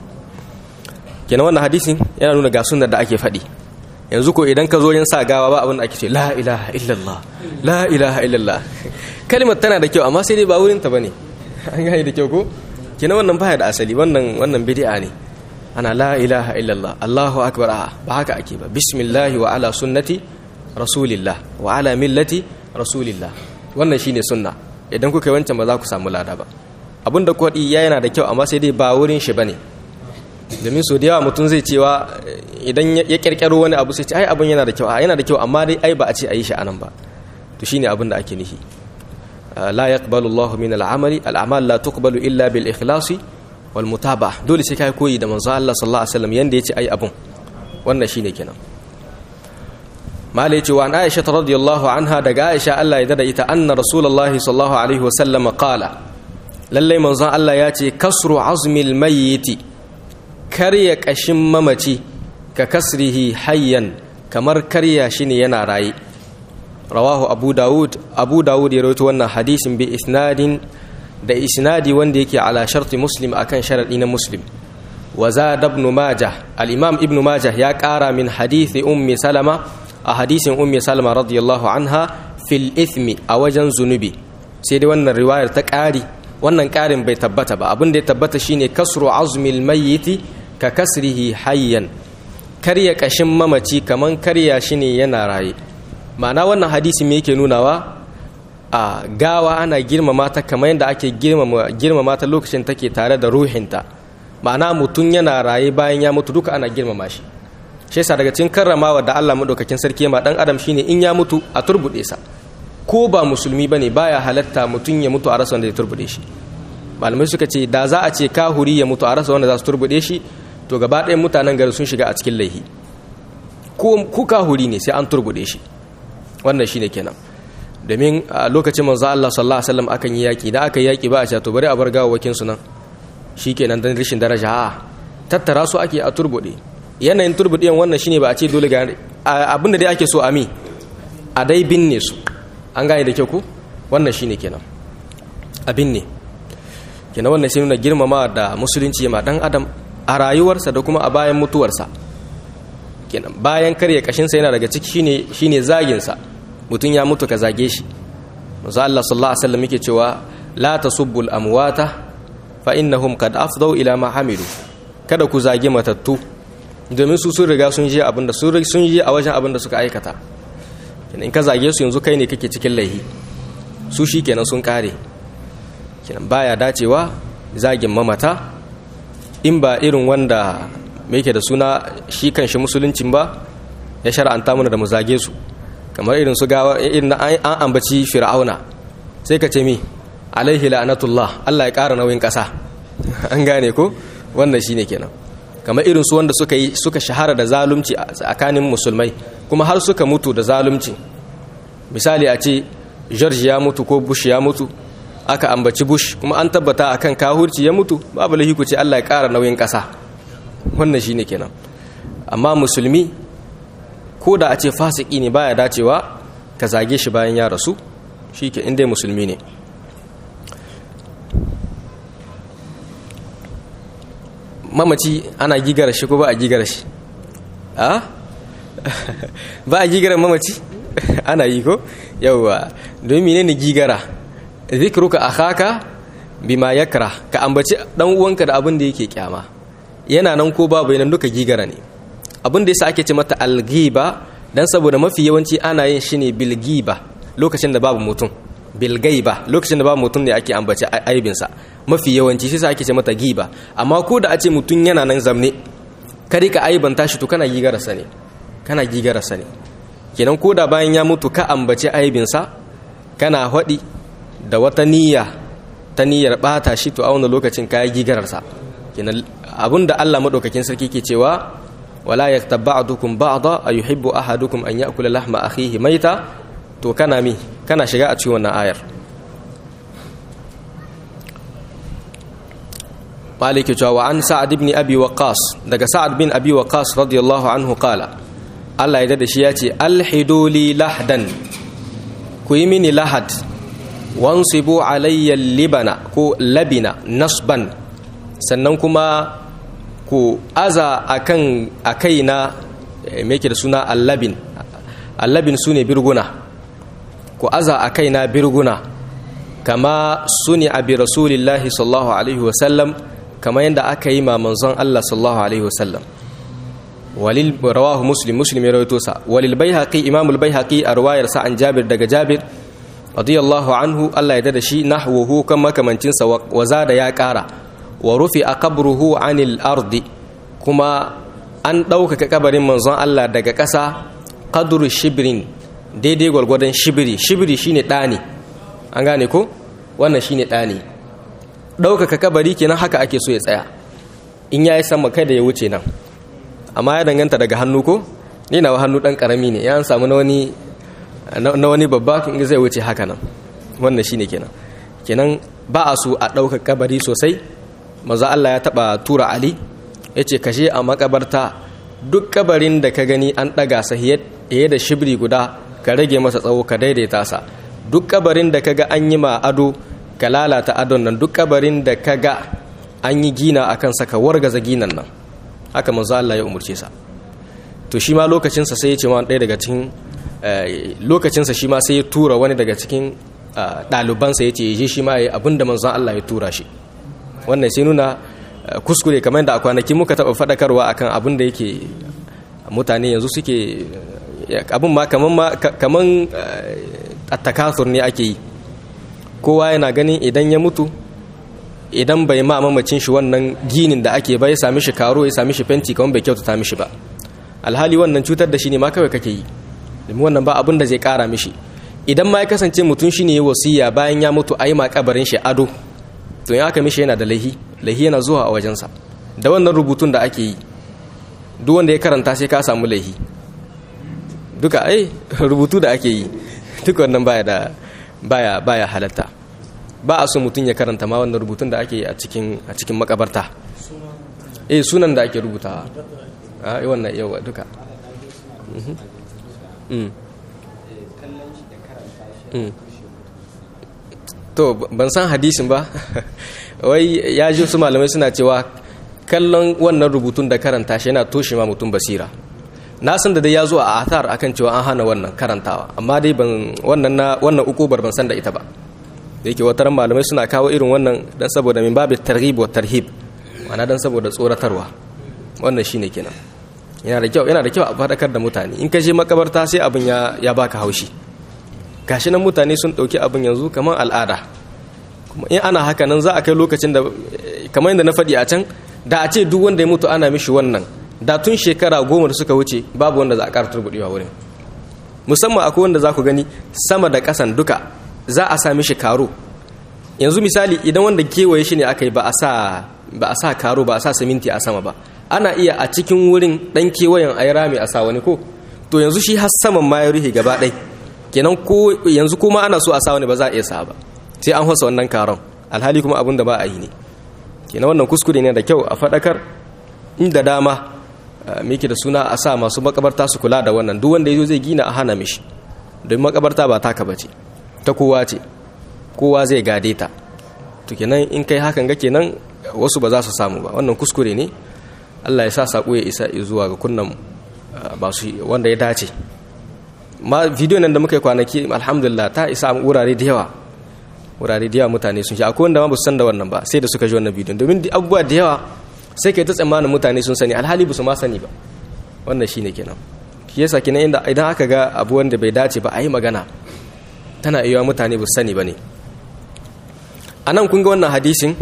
kenan wannan hadisin yana nuna ga sunnar da ake faɗi yanzu ko idan ka zo yin sa gawa ba abin da ake ce la ilaha illallah la ilaha illallah kalmar tana da kyau amma sai dai ba wurin ta bane an gane da kyau ko kenan wannan baya da asali wannan wannan bid'a ne ana la ilaha illallah allahu akbar ba haka ake ba bismillah wa ala sunnati rasulillah wa ala millati rasulillah wannan shine sunna idan kuka yi wancan ba za ku samu lada ba abinda kwaɗi ya yana da kyau amma sai dai ba wurin shi bane domin so da yawa mutum zai cewa idan ya kirkiro wani abu sai ce ai abin yana da kyau a yana da kyau amma dai ai ba a ce a yi shi anan ba to shine abin da ake nihi la yaqbalu Allahu min al-amali al-amal la tuqbalu illa bil ikhlasi wal mutaba'ah dole sai kai koyi da manzo Allah sallallahu alaihi wasallam yanda yace ai abun wannan shine kenan mala yace wa Aisha radhiyallahu anha daga Aisha Allah ya dada ita anna rasulullahi sallallahu alaihi wasallam qala lalle manzo Allah ya ce kasru azmil mayyiti karya kashin mamaci ka kasrihi hayyan kamar karya shi ne yana raye rawahu abu dawud abu dawud ya rawaito wannan hadisin bi isnadin da isnadi wanda yake ala sharti muslim akan sharadi na muslim wa zada ibn majah al-imam ibn majah ya kara min hadisi ummi salama a hadisin ummi salama radiyallahu anha fil ithmi a wajen zunubi sai dai wannan riwayar ta kari wannan karin bai tabbata ba abin da ya tabbata shine kasru azmil mayyiti ka kasrihi hayyan karya kashin mamaci kaman karya shi ne yana raye ma'ana wannan hadisi me yake nunawa a gawa ana girmama ta kamar yadda ake girmama ta lokacin take tare da ruhinta ma'ana mutum yana raye bayan ya mutu duka ana girmama shi shi yasa daga cikin karramawa da Allah madaukakin sarki ma dan adam shine in ya mutu a turbude sa ko ba musulmi bane baya halatta mutum ya mutu a rasa wanda ya turbude shi malamai suka ce da za a ce kahuri ya mutu a rasa wanda za su turbude shi to gaba ɗayan mutanen gari sun shiga a cikin laihi ko kahuri ne sai an turbude shi wannan shine kenan domin a lokacin manzo Allah sallallahu alaihi wasallam akan yi yaki da aka yi yaki ba a ce to bari a bar gawawakin su nan shikenan dan rishin daraja a tattara su ake a turbude yanayin turbudiyan wannan shine ba a ce dole ga abinda dai ake so a mi a dai binne su an gane da kyau ku wannan shine kenan abin ne kenan wannan shi nuna girmama da musulunci ma dan adam a rayuwarsa da kuma a bayan mutuwarsa kenan bayan karya kashinsa yana daga ciki shine shine zaginsa mutum ya mutu ka zage shi manzo Allah sallallahu alaihi wasallam yake cewa la tasubbul amwata fa innahum qad afdau ila ma hamilu kada ku zage matattu domin su sun riga sun je abinda sun sun je a wajen abinda suka aikata in ka zage su yanzu kai ne kake cikin laihi su shi kenan sun kare kenan baya dacewa zagin mamata in ba irin wanda mai yake da suna shi kan shi musuluncin ba ya shara'anta mana da mu zage su kamar irin su gawa irin an ambaci fir'auna sai ka ce mi alaihi la'anatullah Allah ya ƙara nauyin ƙasa an gane ko wannan shine kenan kamar irin su wanda suka yi suka shahara da zalunci a tsakanin musulmai kuma har suka mutu da zalunci misali a ce George ya mutu ko Bush ya mutu aka ambaci Bush kuma an tabbata akan kahurci ya mutu babu lahi ku ce Allah ya ƙara nauyin ƙasa wannan shine kenan amma musulmi ko da a ce fasiki ne baya dacewa ka zage shi bayan ya rasu shi ke inda musulmi ne mamaci ana gigara shi ko ba a gigara shi a ba a gigara mamaci ana yi ko yauwa domin ne gigara zikruka akhaka bima yakra ka ambaci dan uwanka da abin da yake kyama yana nan ko babu yana duka gigara ne abin da yasa ake ce mata algiba dan saboda mafi yawanci ana yin shi ne bilgiba lokacin da babu mutum bilgaiba lokacin da babu mutum ne ake ambaci aibinsa mafi yawanci shi sa ake ce mata giba amma ko da a ce mutum yana nan zamne kare ka aibanta shi to kana gigararsa ne kana gigararsa ne kenan ko da bayan ya mutu ka ambaci aibinsa kana haɗi da wata niyya ta niyyar ɓata shi to a wani lokacin ka yi gigararsa kenan abin da allah maɗaukakin sarki ke cewa wala yaktab ba'dukum ba'da ayuhibbu ahadukum an ya'kula lahma akhihi maita to kana mi kana shiga a cikin wannan ayar maliki cewa wa an sa'ad ibn abi waqas daga sa'ad bin abi waqas radiyallahu anhu qala Allah ya dada shi ya ce alhiduli lahdan ku yi mini lahad wansibu alayya libana ko labina nasban sannan kuma ku aza akan akaina me yake da suna allabin allabin sune birguna ku aza akaina birguna kama suni abi rasulillahi sallallahu alaihi wasallam kama yadda aka yi ma manzon Allah sallallahu alaihi wasallam walil rawahu muslim muslim ya rawaito sa walil baihaqi imam al baihaqi a riwayar sa an jabir daga jabir radiyallahu anhu Allah ya dada shi nahwuhu kan makamancin sa wa zada ya kara wa rufi qabruhu anil ardi kuma an ɗaukaka kabarin manzon Allah daga ƙasa qadru shibrin daidai gwargwadon shibiri shibiri shine ɗani an gane ko wannan shine ɗani ɗaukaka kabari kenan haka ake so ya tsaya in ya yi sama kai da ya wuce nan amma ya danganta daga hannu ko ni na hannu ɗan ƙarami ne ya samu na wani na wani babba in zai wuce haka nan wannan shine kenan kenan ba a so a ɗauka kabari sosai maza Allah ya taɓa tura Ali ya ce kashe a makabarta duk kabarin da ka gani an ɗaga sa hiye da shibri guda ka rage masa tsawo ka daidaita sa duk kabarin da ka ga an yi ma ado ka lalata adon nan duk kabarin da ka ga an yi gina a kansa ka wargaza ginan nan haka manzo Allah ya umurce sa to shi ma lokacinsa sai ya ce ma ɗaya daga cikin lokacinsa shi ma sai ya tura wani daga cikin ɗalibansa ya ce ya je shi ma ya yi abin da manzon Allah ya tura shi wannan sai nuna kuskure kamar da a kwanaki muka taɓa faɗakarwa akan abin da yake mutane yanzu suke abin ma kaman attakasur ne ake yi kowa yana ganin idan ya mutu idan bai ma mamacin shi wannan ginin da ake ba ya sami shi karo ya sami shi fenti kamar bai kyautata mishi ba alhali wannan cutar da shi ne ma kawai kake yi domin wannan ba abin da zai kara mishi idan ma ya kasance mutum shi ne ya wasiya bayan ya mutu a yi ma kabarin shi ado to ya aka mishi yana da laihi laihi yana zuwa a wajensa da wannan rubutun da ake yi duk wanda ya karanta sai ka samu laihi duka ai rubutu da ake yi duk wannan baya da baya baya halatta ba a so mutum ya karanta ma wannan rubutun da ake yi a cikin a cikin makabarta eh sunan da ake rubutawa a wannan yawa duka to ban san hadisin ba wai ya ji su malamai suna cewa kallon wannan rubutun da karanta shi yana toshe ma mutum basira na san da dai ya zo a athar akan cewa an hana wannan karantawa amma dai ban wannan na wannan ukubar ban san da ita ba da yake wataran malamai suna kawo irin wannan dan saboda min babu targhib wa tarhib ma'ana dan saboda tsoratarwa wannan shine kenan yana da kyau yana da kyau a faɗakar da mutane in ka je makabarta sai abin ya ya baka haushi gashi nan mutane sun ɗauki abin yanzu kamar al'ada kuma in ana haka nan za a kai lokacin da kamar yadda na faɗi a can da a ce duk wanda ya mutu ana mishi wannan da tun shekara goma da suka wuce babu wanda za a ƙara turbuɗewa wurin musamman akwai wanda za ku gani sama da ƙasan duka za a sa mishi karo yanzu misali idan wanda kewaye shi ne aka yi ba a sa karo ba a sa siminti a sama ba ana iya a cikin wurin ɗan kewayen a yi rami a sa wani ko to yanzu shi har saman ma ya rufe gaba ɗai kenan ko yanzu kuma ana so a sa wani ba za a iya sa ba sai an hasa wannan karon alhali kuma abin da ba a yi ne kenan wannan kuskure ne da kyau a faɗakar inda dama miki da suna a sa masu makabarta su kula da wannan duk wanda ya zo zai gina a hana mishi don makabarta ba taka bace ta kowa ce kowa zai gade ta to kenan in kai hakan ga kenan wasu ba za su samu ba wannan kuskure ne Allah ya sa sako ya isa zuwa ga kunnan ba su wanda ya dace ma video nan da muka yi kwanaki alhamdulillah ta isa wurare da yawa wurare da yawa mutane sun shi akwai wanda ma ba su san da wannan ba sai da suka ji wannan bidiyon domin abubuwa da yawa sai kai ta tsammanin mutane sun sani alhali ba su ma sani ba wannan shine kenan shi yasa kenan inda idan aka ga abu wanda bai dace ba a yi magana tana iya mutane ba su sani ba ne a nan kun ga wannan hadisin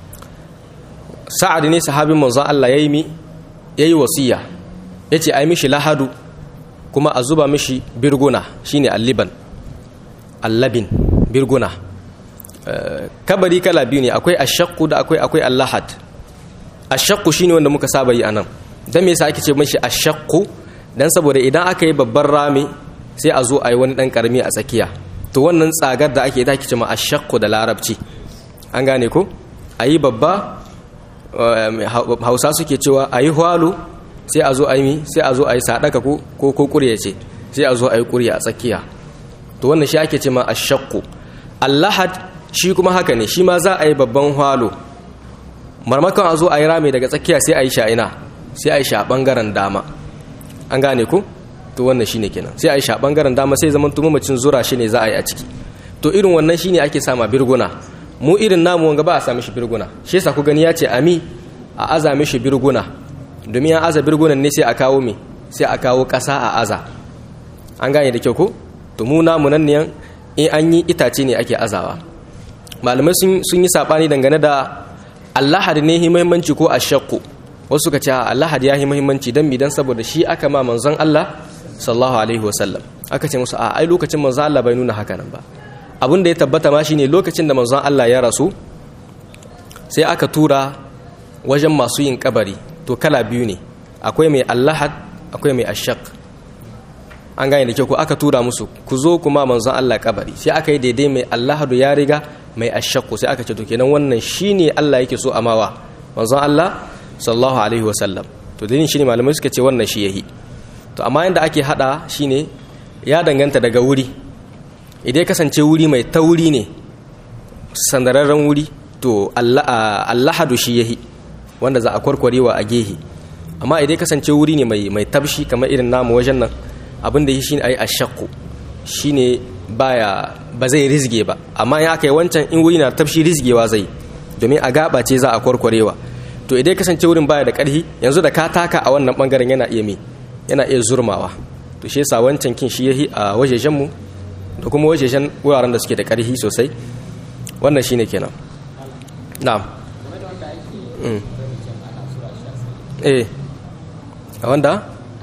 sa'ad ne sahabin manzon Allah ya yi mi ya yi wasiya ya ce a yi mishi lahadu kuma a zuba mishi birguna shine alliban allabin birguna kabari kala biyu ne akwai ashakku da akwai akwai allahad ashakku shine wanda muka saba yi anan dan me yasa ake ce mishi ashakku dan saboda idan aka yi babban rami sai a zo a yi wani dan karami a tsakiya to wannan tsagar da ake ita ake ce ma ashakku da larabci an gane ko a yi babba hausa suke cewa a yi hwalo sai a zo a yi sai a zo a yi sadaka ko ko kurya ce sai a zo a yi kurya a tsakiya to wannan shi ake ce ma ashakku allahad shi kuma haka ne shi ma za a yi babban hwalo marmakon a zo a yi rami daga tsakiya sai a yi sha'ina sai a yi sha bangaren dama an gane ku to wannan shine kenan sai a yi sha bangaren dama sai zaman tumumacin zura shi ne za a yi a ciki to irin wannan shine ake sama birguna mu irin namu wanga ba a sami shi birguna shi yasa ku gani ya ce ami a aza mishi birguna domin ya aza birgunan ne sai a kawo me sai a kawo ƙasa a aza an gane da kyau ko to mu namu nan ne in an yi itace ne ake azawa malamai sun yi saɓani dangane da allahad ne yi muhimmanci ko a shakku wasu ka ce allahad ya yi muhimmanci don bidan saboda shi aka ma manzon allah sallallahu alaihi wasallam aka ce musu a ai lokacin manzon allah bai nuna haka nan ba abin da ya tabbata ma shine lokacin da manzon allah ya rasu sai aka tura wajen masu yin kabari to kala biyu ne akwai mai allahad akwai mai ashak an gane da kyau ko aka tura musu ku zo kuma manzon Allah kabari sai aka yi daidai mai allahadu ya riga mai ashakku sai aka ce to kenan wannan shine Allah yake so amawa manzon Allah sallallahu alaihi wasallam to dalilin shine malamai suka ce wannan shi yahi to amma yanda ake hada shine ya danganta daga wuri idan ya kasance wuri mai tauri ne sandararren wuri to allahadu shi yahi wanda za a kwarkwarewa a gehe amma idan kasance wuri ne mai mai tabshi kamar irin namu wajen nan abin da yi shine ayi ashakku shine baya ba zai rizge ba amma in aka yi wancan in wuri na tabshi rizgewa zai domin a gaba ce za a kwarkwarewa to idan kasance wurin baya da karhi yanzu da ka taka a wannan bangaren yana iya me yana iya zurmawa to shi yasa wancan kin shi yahi a wajejen mu da kuma wajejen wuraren da suke da karhi sosai wannan shine kenan na'am eh a wanda?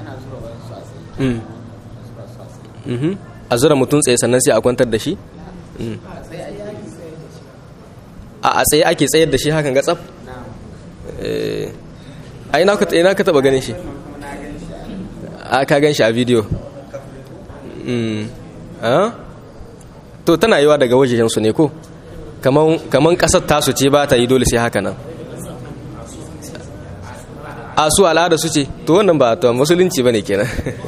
a zura mutum tsaye sannan sai a kwantar da shi? a tsaye ake tsayar da shi hakan ga tsaf? a ina ka taba ganin shi? a ka gan shi a bidiyo to tana yiwa daga wajejensu ne ko? kaman kasar tasu ce ba ta yi dole sai haka nan a su al'ada su ce to wannan ba ta musulunci ba ne kenan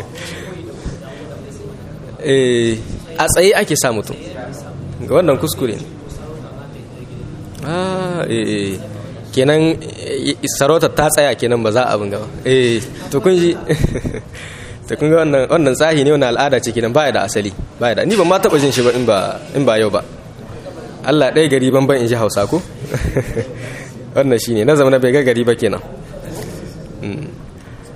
a tsaye ake sa mutum ga wannan kuskure kenan sarautar ta tsaya kenan ba za a abin gaba to kun ji to kun ga wannan tsahi ne wannan al'ada ce kenan baya da asali baya da ni ban ma taba jin shi ba in ba yau ba Allah ɗaya gari ban ban in ji hausa ko wannan shine na zama na bai ga gari ba kenan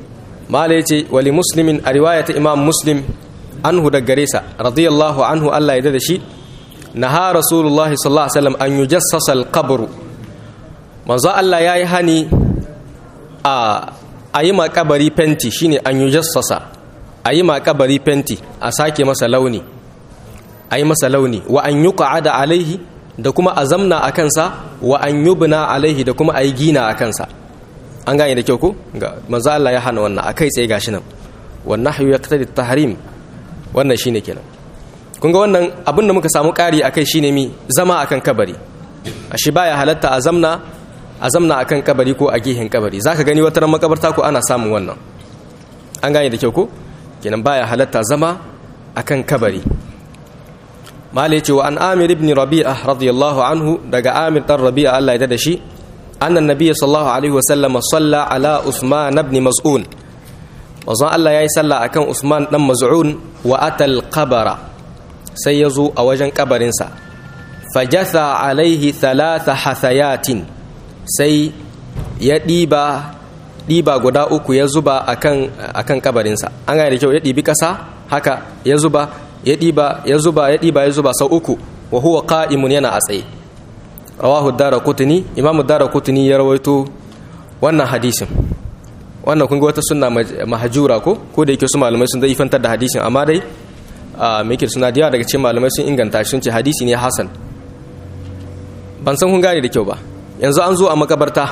mala yace wali muslimin a riwayata imam muslim anhu da gare sa radiyallahu anhu Allah ya da shi naha rasulullahi sallallahu alaihi wasallam an yujassasa al-qabr manzo Allah yayi hani a ayi ma kabari fenti shine an yujassasa ayi ma kabari fenti a sake masa launi ayi masa launi wa an yuqa'ada alaihi da kuma azamna a kansa wa an yubna alaihi da kuma ayi gina a kansa an gane da kyau ko ga manzo Allah ya hana wannan akai tsaye gashi nan wan nahyu yaqtadi at-tahrim wannan shine kenan kun ga wannan abin da muka samu ƙari akai shine mi zama akan kabari ashe baya halatta a zamna a zamna akan kabari ko a gihin kabari zaka gani wata ran makabarta ko ana samun wannan an gane da kyau ko kenan baya halatta zama akan kabari mala yace wa an amir ibn rabi'ah radiyallahu anhu daga amir dan rabi'a Allah ya da shi annan nabiyyi sallallahu alaihi wa sallam salla ala usman ibn mas'un wazan Allah yayi salla akan usman dan maz'un wa atal qabara sai yazo a wajen kabarin sa fajatha alaihi thalatha hathayatin sai ya diba diba guda uku ya zuba akan akan kabarin sa an ga da kyau ya dibi kasa haka ya zuba ya ɗiba ya zuba ya ɗiba ya zuba sau uku wa huwa qa'imun yana a tsaye rawahu daraqutni imam daraqutni ya rawaito wannan hadisin wannan kun ga wata sunna mahjura ko ko da yake su malamai sun dai fantar da hadisin amma dai me yake suna da daga cikin malamai sun inganta shi sun ce hadisi ne hasan ban san kun gane da kyau ba yanzu an zo a makabarta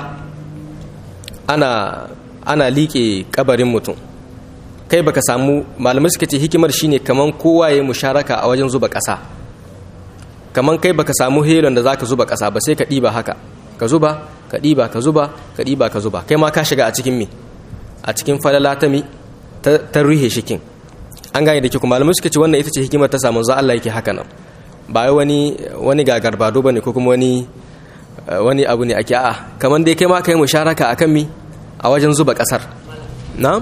ana ana liƙe kabarin mutum kai baka samu malamai suka ce hikimar shine kaman kowa ya musharaka a wajen zuba ƙasa kaman kai baka samu helon da zaka zuba ƙasa ba sai ka ɗiba haka ka zuba ka ɗiba ka zuba ka ɗiba ka zuba kai ma ka shiga a cikin me a cikin falala ta mi ta ruhe shikin an gane da ke kuma malamai suka ce wannan ita ce hikimar ta samu za Allah yake haka nan ba wani wani gagar bado bane ko kuma wani wani abu ne ake a'a kaman dai kai ma kai musharaka akan mi a wajen zuba ƙasar na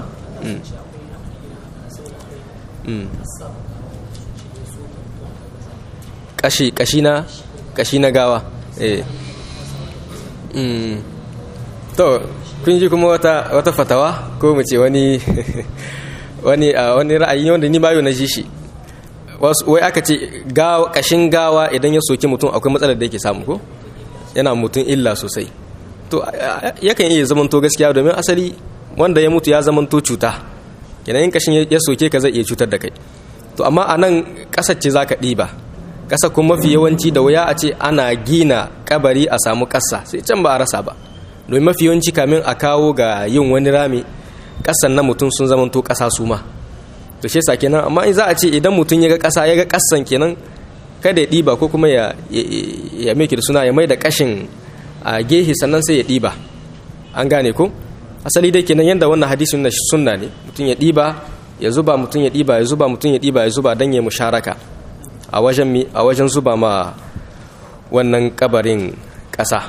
kashi kashi na kashi na gawa eh to kun ji kuma wata wata fatawa ko mu ce wani wani wani ra'ayi wanda ni bayo na ji shi wai aka ce gawa kashin gawa idan ya soki mutum akwai matsalar da yake samu ko yana mutum illa sosai to yakan iya zamanto gaskiya domin asali wanda ya mutu ya zamanto cuta kenan in kashin ya soke ka zai iya cutar da kai to amma a nan ƙasar ce za ka ɗiba ƙasa kuma mafi yawanci da wuya a ce ana gina kabari a samu ƙasa sai can ba a rasa ba domin mafi yawanci kamin a kawo ga yin wani rami ƙasan na mutum sun zamanto ƙasa su ma to shi kenan amma in za a ce idan mutum ya ga ƙasa ya ga ƙasan kenan kada ya ɗiba ko kuma ya ya da suna ya mai da ƙashin a gehe sannan sai ya ɗiba an gane ko asali dai kenan yadda wannan hadisin na sunna ne mutum ya ɗiba ya zuba mutum ya ɗiba ya zuba mutum ya ɗiba ya zuba don ya musharaka a wajen mi a wajen zuba ma wannan kabarin ƙasa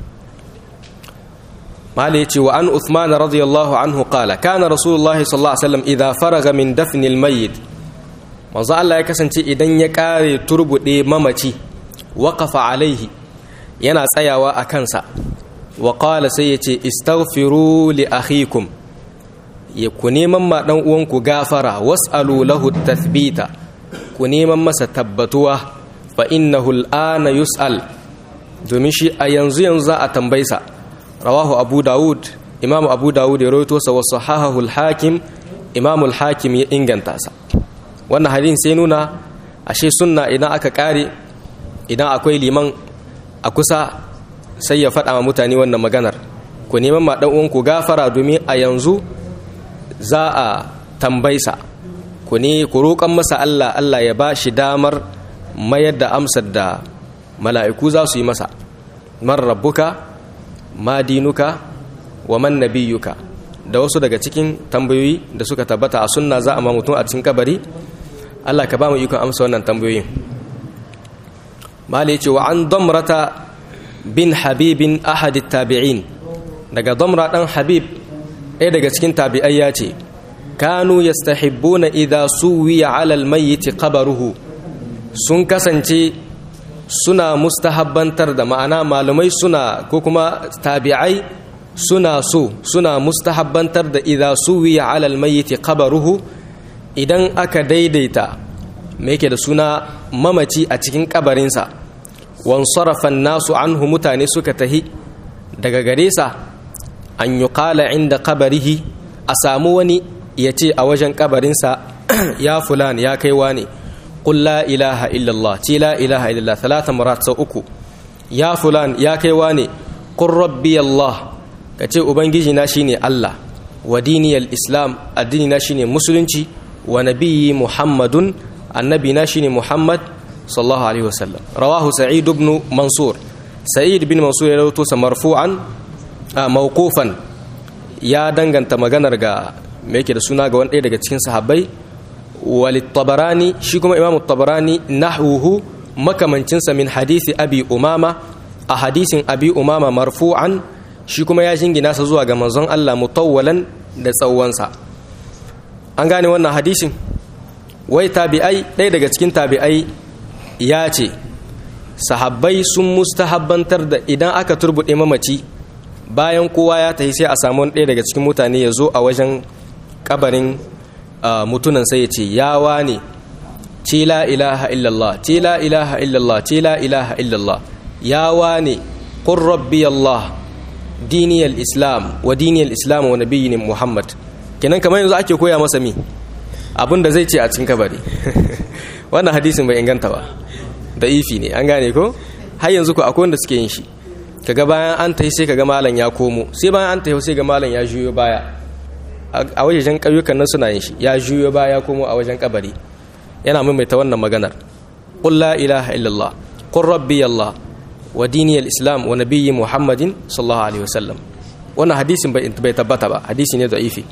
mala ya ce wa an uthman radiyallahu anhu qala kana rasulullahi sallallahu alaihi wasallam idza faraga min dafni almayyit manzo Allah ya kasance idan ya kare turbude mamaci waqafa alaihi yana tsayawa a kansa wa qala sai yace istaghfiru li akhikum ya ku neman ma dan uwanku gafara was'alu lahu tathbita ku neman masa tabbatuwa fa innahu al'ana yus'al domin shi a yanzu yanzu za a tambaye sa rawahu abu daud imamu abu daud ya rawaito sa wa sahahahu al-hakim imamu al-hakim ya inganta sa wannan hadin sai nuna ashe sunna idan aka kare idan akwai liman a kusa sai ya faɗa wa mutane wannan maganar ku neman ma dan uwanku gafara domin a yanzu za a tambaisa ku ne ku roƙon masa Allah Allah ya ba shi damar mayar da amsar da mala'iku za su yi masa man rabbuka ma dinuka wa man nabiyuka da wasu daga cikin tambayoyi da suka tabbata a sunna za a ma mutum a cikin kabari Allah ka ba mu ikon amsa wannan tambayoyin mala yace wa an damrata bin habibin ahadit tabi'in daga damra dan habib ɗaya daga cikin tabi'ai ya ce kanu yastahibbuna idha suwiya ala almayyit qabruhu sun kasance suna mustahabbantar da ma'ana malumai suna ko kuma tabi'ai suna so suna mustahabbantar da idza suwiya ala almayyit qabruhu idan aka daidaita me yake da suna mamaci a cikin kabarinsa wan sarafa nasu anhu mutane suka tahi daga gare sa an yuqala inda qabrihi a samu wani ya ce a wajen kabarinsa ya fulan ya kaiwa ne qul la ilaha illallah ce la ilaha illallah talata marat sau uku ya fulan ya kaiwa ne qur rabbi allah ka ce ubangiji na shine allah wa diniyal islam addini na shine musulunci wa nabiyyi muhammadun annabi na shine muhammad sallallahu alaihi wasallam rawahu sa'id ibn mansur sa'id bin mansur ya rawaito sa marfu'an mawqufan ya danganta maganar ga me yake da suna ga wani ɗaya daga cikin sahabbai walit tabarani shi kuma imamu tabarani nahwuhu makamancinsa min hadisi abi umama a hadisin abi umama marfu'an shi kuma ya jingina sa zuwa ga manzon Allah mutawwalan da tsawonsa an gane wannan hadisin wai tabi'ai ɗaya daga cikin tabi'ai ya ce sahabbai sun mustahabbantar da idan aka turbuɗe mamaci bayan kowa ya tafi sai a samu ɗaya daga cikin mutane ya zo a wajen kabarin mutunan sai ya ce yawa ne ce la ilaha illallah ce la ilaha illallah ce la ilaha illallah yawa ne qur rabbi allah diniyal islam wa diniyal islam wa nabiyyin muhammad kenan kamar yanzu ake koya masa mi abin da zai ce a cikin kabari wannan hadisin bai inganta ba da ifi ne an gane ko har yanzu ko akwai wanda suke yin shi kaga bayan an tafi sai kaga malam ya komo sai bayan an tafi sai ga malam ya juyo baya a wajen ƙauyukan nan suna yin shi ya juyo baya komo a wajen kabari yana maimaita wannan maganar qul la ilaha illallah qur rabbi allah wa dini islam wa nabiyyi muhammadin sallallahu alaihi wasallam wannan hadisin bai bai tabbata ba hadisi ne da'ifi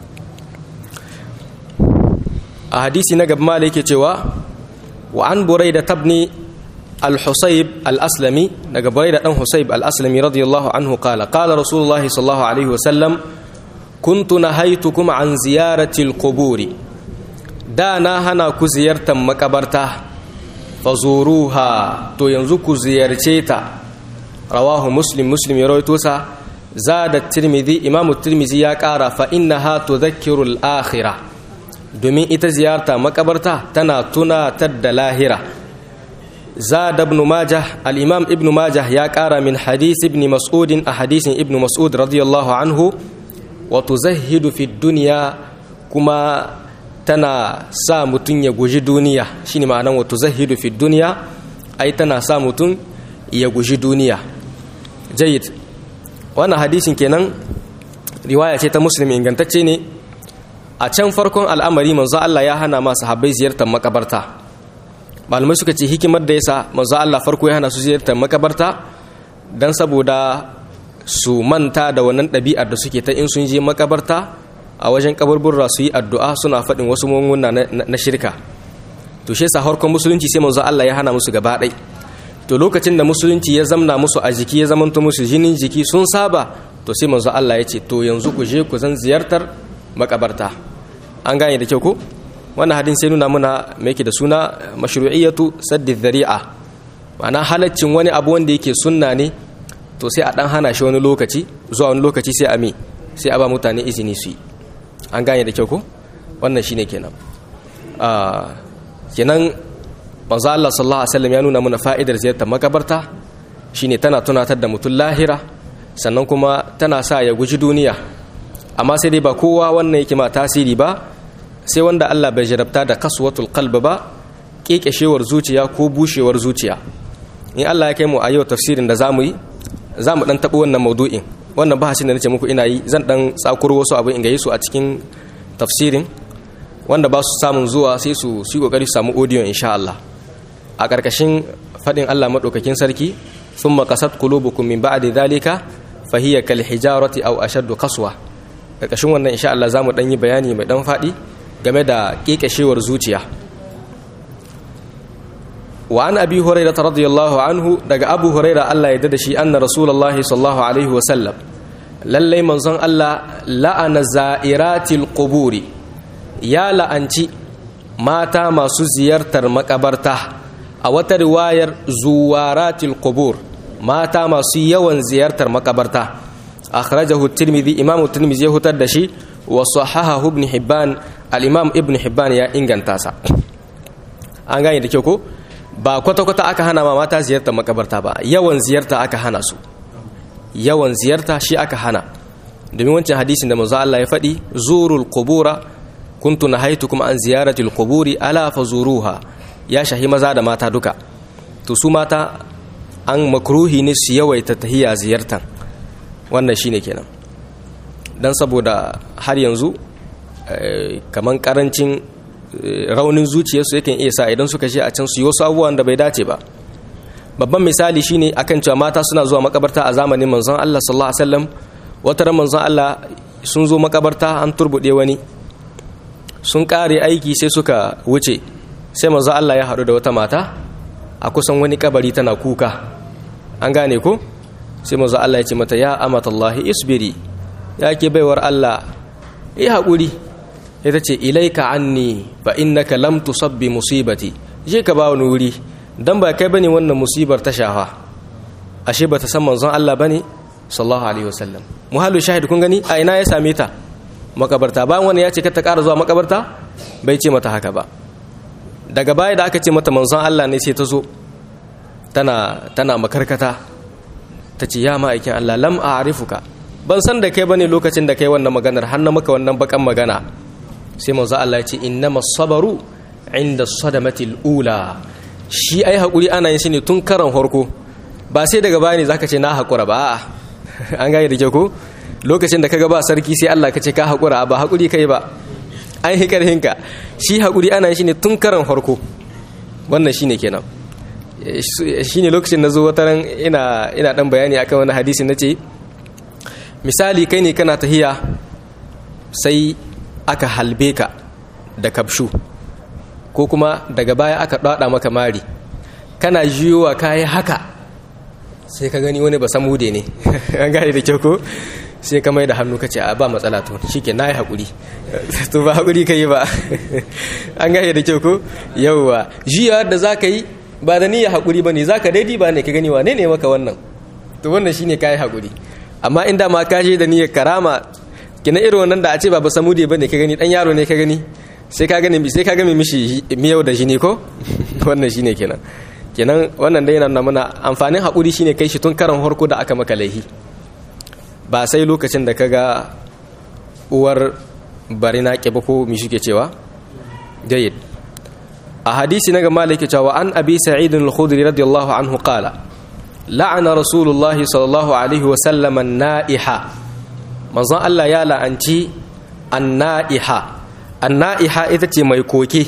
a hadisi na gaba malai yake cewa wa an buraida tabni al-husayb al-aslami daga buraida dan husayb al-aslami radiyallahu anhu qala qala rasulullahi sallallahu alaihi wasallam kuntu nahaitukum an ziyarati al-quburi da na hana ku ziyartar makabarta fazuruha to yanzu ku ziyarce ta rawahu muslim muslim ya rawaito sa zada tirmidhi imam tirmidhi ya kara fa innaha tudhakkiru al-akhirah domin ita ziyarta makabarta tana tunatar da lahira zada ibn majah al-imam ibn majah ya kara min hadith ibn mas'ud a hadisin ibn mas'ud radiyallahu anhu wa tuzahhidu fi dunya kuma tana sa mutum ya guji duniya shine ma'anan wato zahidu fi duniya ai tana sa mutum ya guji duniya jayyid wannan hadisin kenan riwaya ce ta muslim ingantacce ne a can farkon al'amari manzo Allah ya hana masu habbai ziyartar makabarta malamai suka ce hikimar da yasa manzo Allah farko ya hana su ziyartar makabarta dan saboda su manta da wannan ɗabi'ar da suke ta in sun je makabarta a wajen kaburburra su yi addu'a suna faɗin wasu munguna na shirka to shi yasa harkon musulunci sai manzo Allah ya hana musu gaba ɗai to lokacin da musulunci ya zamna musu a jiki ya zamanta musu jinin jiki sun saba to sai manzo Allah ya ce to yanzu ku je ku zan ziyartar makabarta an gane da kyau ko wannan hadin sai nuna muna me yake da suna mashru'iyatu saddi dhari'a ma'ana halaccin wani abu wanda yake sunna ne to sai a dan hana shi wani lokaci zuwa wani lokaci sai a mi sai a ba mutane izini su yi an gane da kyau ko wannan shine kenan kenan manzo Allah sallallahu alaihi wasallam ya nuna mana fa'idar ziyartar makabarta shine tana tunatar da mutum lahira sannan kuma tana sa ya guji duniya amma sai dai ba kowa wannan yake ma tasiri ba sai wanda Allah bai jarabta da kaswatul qalb ba kekeshewar zuciya ko bushewar zuciya in Allah ya kai mu a yau tafsirin da zamu yi zamu dan tabo wannan maudu'in wannan bahasin da nace muku ina yi zan dan tsakuro wasu abu in gaye su a cikin tafsirin wanda ba su samun zuwa sai su su kokari su samu audio insha Allah a karkashin fadin Allah madaukakin sarki thumma qasat qulubukum min ba'di dhalika fa hiya kal hijarati aw ashaddu qaswa karkashin wannan insha Allah zamu dan yi bayani mai dan fadi game da kekeshewar zuciya wa an abi hurairah radiyallahu anhu daga abu hurairah Allah ya dada shi anna rasulullahi sallallahu alaihi wa sallam lallai manzon Allah la'ana za'iratil quburi ya la'anci mata masu ziyartar makabarta a wata riwayar zuwaratil qubur mata masu yawan ziyartar makabarta akhrajahu at-tirmidhi imam at-tirmidhi ya hutar da shi wa sahahahu ibn hibban al-imam ibn hibban ya inganta sa an gane da kyau ko ba kwata-kwata aka hana ma mata ziyartar makabarta ba yawan ziyarta aka hana su yawan ziyarta shi aka hana domin wancan hadisin da manzo Allah ya faɗi zurul qubura kuntu nahaitukum an ziyaratil quburi ala fazuruha ya shahi maza da mata duka to su mata an makruhi ne su yawaita tahiya ziyartan wannan shine kenan dan saboda har yanzu kaman karancin raunin zuciyarsu yakan iya sa idan suka je a can su yi wasu abubuwan da bai dace ba babban misali shine akan cewa mata suna zuwa makabarta a zamanin manzon Allah sallallahu alaihi wasallam wata ran manzon Allah sun zo makabarta an turbude wani sun kare aiki sai suka wuce sai manzon Allah ya haɗu da wata mata a kusan wani kabari tana kuka an gane ko sai manzon Allah ya ce mata ya amatallahi isbiri ya ke baiwar Allah yi haƙuri ita ce ilaika anni fa innaka lam tusabbi musibati je ka ba wani wuri dan ba kai bane wannan musibar ta shafa ashe bata san manzon Allah bane sallallahu alaihi wasallam muhallu shahid kun gani a ina ya same ta makabarta bayan wani ya ce ka ta ƙara zuwa makabarta bai ce mata haka ba daga baya da aka ce mata manzon Allah ne sai ta zo tana tana makarkata ta ce ya ma'aikin Allah lam a'rifuka ban san da kai bane lokacin da kai wannan maganar har na maka wannan bakan magana sai manzo Allah ya ce innama sabaru inda sadamatil ula shi ai hakuri ana yin shi ne tun karan farko ba sai daga baya ne zaka ce na hakura ba a'a an gane da ke ko lokacin da kaga ba sarki sai Allah ka ce ka hakura ba hakuri kai ba an yi karhin ka shi hakuri ana yin shi ne tun karan farko wannan shine kenan shine lokacin na zo wata ran ina ina dan bayani akan wani hadisi nace misali kai ne kana tahiya sai aka halbe ka da kabshu ko kuma daga baya aka dada maka mari kana jiyowa kayi haka sai ka gani wani ba samude ne an gane da kyau ko sai ka mai da hannu ka ce a ba matsala to shike na yi haƙuri to ba haƙuri ka yi ba an gane da kyau ko yauwa jiyawa da za ka yi ba da niyyar haƙuri ba ne za ka daidai ba ne ka gani wane ne maka wannan to wannan shine ka yi haƙuri amma inda ma ka je da niyyar karama kina irin wannan da a ce ba ba samude bane ka gani dan yaro ne ka gani sai ka gani sai ka gami mishi miyau da jini ko wannan shine kenan kenan wannan dai yana mana amfanin hakuri shine kai shi tun karan harko da aka maka laihi ba sai lokacin da kaga uwar bari na ba ko mi suke cewa jayyid a hadisi na ga maliki cewa an abi sa'id al-khudri radiyallahu anhu qala la'ana rasulullahi sallallahu alaihi wa sallam an-na'iha manzon Allah ya la'anci anna'iha anna'iha ita ce mai koke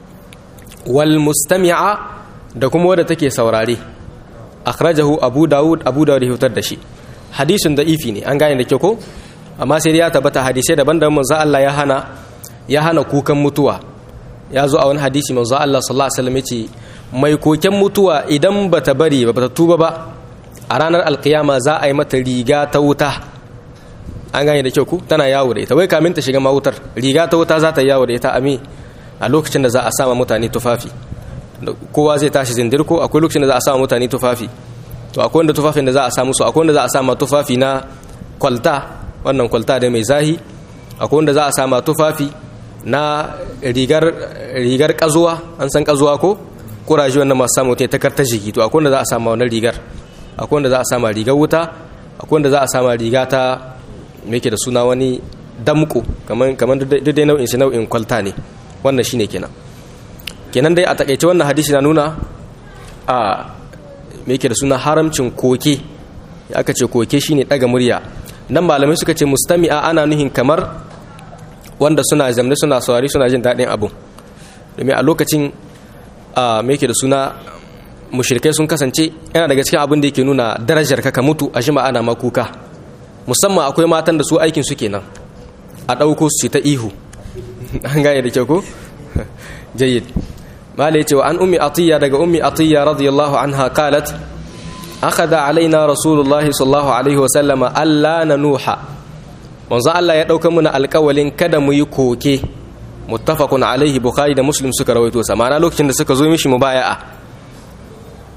wal mustami'a da kuma wadda take saurare akhrajahu abu daud abu daud ya hutar da shi hadisin da ifi ne an gane da kyau ko amma sai ya tabbata hadisai daban-daban manzon Allah ya hana ya hana kukan mutuwa ya zo a wani hadisi manzon Allah sallallahu alaihi wasallam yace mai koken mutuwa idan bata bari ba bata tuba ba a ranar alkiyama za a yi mata riga ta wuta an gane da kyau ku tana yawo da ita wai kamin ta shiga mawutar riga ta wuta za ta yawo da ita ami a lokacin da za a sama mutane tufafi kowa zai tashi zindirko akwai lokacin da za a sama mutane tufafi to akwai wanda tufafin da za a samu su akwai wanda za a sama tufafi na kwalta wannan kwalta da mai zahi akwai wanda za a sama tufafi na rigar rigar kazuwa an san kazuwa ko kuraje wannan masu samu ta karta jiki to akwai wanda za a sama wannan rigar akwai wanda za a sama rigar wuta akwai wanda za a sama riga ta me da suna wani damko kamar dai nau'in shi nau'in kwalta ne wannan shine kenan kenan dai a takaice wannan hadisi na nuna a me da suna haramcin koke aka ce koke shine daga murya nan malamai suka ce mustami'a ana nuhin kamar wanda suna zamne suna saurari suna jin daɗin abu domin a lokacin a me da suna mushrikai sun kasance yana daga cikin abin da yake nuna darajar ka ka mutu a shima ana makuka musamman akwai matan da su aikin su kenan a ɗauko su ta ihu an gane da kyau ko jayyid mala yace wa an ummi atiya daga ummi atiya radiyallahu anha qalat akhadha alaina rasulullahi sallallahu alaihi wa sallama alla nanuha manzo Allah ya dauka muna alƙawalin kada mu yi koke muttafaqun alaihi bukhari da muslim suka rawaito sa ma'ana lokacin da suka zo mishi mubaya'a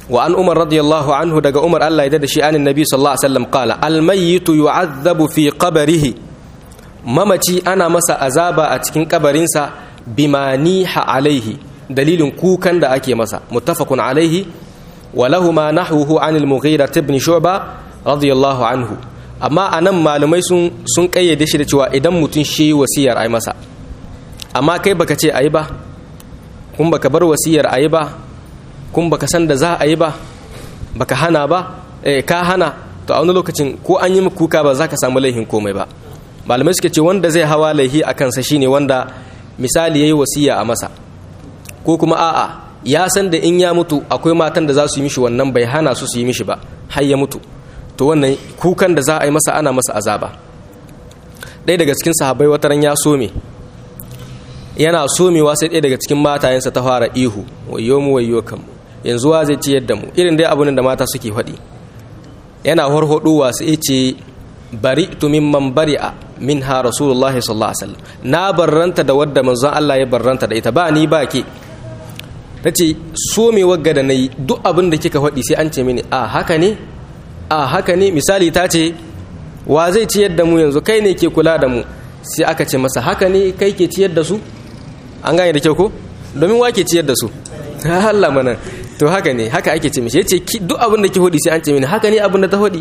wa an umar radiyallahu anhu daga umar Allah ya da shi anin nabi sallallahu alaihi wasallam qala al mayyitu yu'adhabu fi qabrihi mamaci ana masa azaba a cikin kabarinsa bima niha alaihi dalilin kukan da ake masa muttafaqun alaihi wa lahuma nahwuhu anil mughira ibn shu'ba radiyallahu anhu amma anan malumai sun sun kayyade shi da cewa idan mutun shi wasiyar ai masa amma kai baka ce ayi ba kun baka bar wasiyar ayi ba kun baka san da za a yi ba baka hana ba eh ka hana to a wani lokacin ko an yi kuka ba za ka samu laihin komai ba malamai suke ce wanda zai hawa laihi a kansa shine wanda misali yayi wasiya a masa ko kuma a'a ya san da in ya mutu akwai matan da za su yi mishi wannan bai hana su su yi mishi ba har ya mutu to wannan kukan da za a yi masa ana masa azaba ɗaya daga cikin sahabbai wataran ya so me yana somewa sai ɗaya daga cikin matayensa ta fara ihu wayo mu wayo kanmu yanzu wa zai ciyar da mu irin dai abun da mata suke faɗi yana horhoɗowa sai ce bari tu mimman bari'a min ha rasulullahi sallallahu alaihi wasallam na barranta da wadda manzon Allah ya barranta da ita ba ni ba ke tace so me wagga da nayi duk abin da kika faɗi sai an ce mini a haka ne a haka ne misali ta ce wa zai ciyar da mu yanzu kai ne ke kula da mu sai aka ce masa haka ne kai ke ciyar da su an gane da kyau ko domin wa ke ciyar da su Allah mana to haka ne haka ake ce mishi yace duk abin da ke hodi sai an ce mini haka ne abin da ta hodi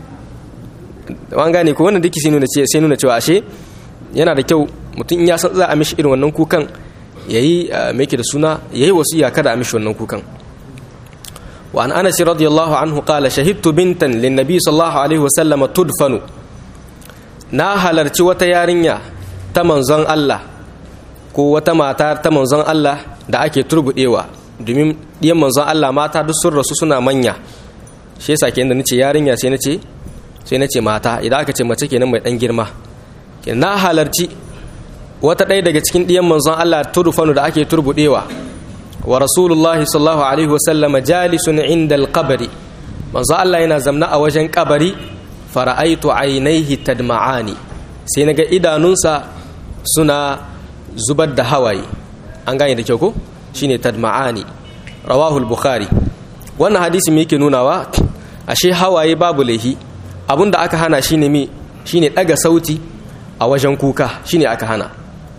an gane ko wannan dake sai nuna ce sai nuna cewa ashe yana da kyau mutum in ya san za a mishi irin wannan kukan yayi me yake da suna yayi wasiya kada a mishi wannan kukan wa an anas radiyallahu anhu qala shahidtu bintan lin nabi sallallahu alaihi wasallam tudfanu na halarci wata yarinya ta manzon Allah ko wata mata ta manzon Allah da ake turbudewa domin ɗiyan manzon Allah mata duk sun rasu suna manya shi yasa kenan da nace yarinya sai nace sai nace mata idan aka ce mace kenan mai dan girma kenan na halarci wata ɗaya daga cikin ɗiyan manzon Allah turfanu da ake turbudewa wa rasulullahi sallallahu alaihi wasallam jalisun inda alqabri manzon Allah yana zamna a wajen kabari fara'aitu ainihi tadma'ani sai naga idanunsa suna zubar da hawaye an gane da kyau ko shine tadma'ani rawahul bukhari wannan hadisi me yake nunawa ashe hawaye babu laihi abinda aka hana shine mi shine daga sauti a wajen kuka shine aka hana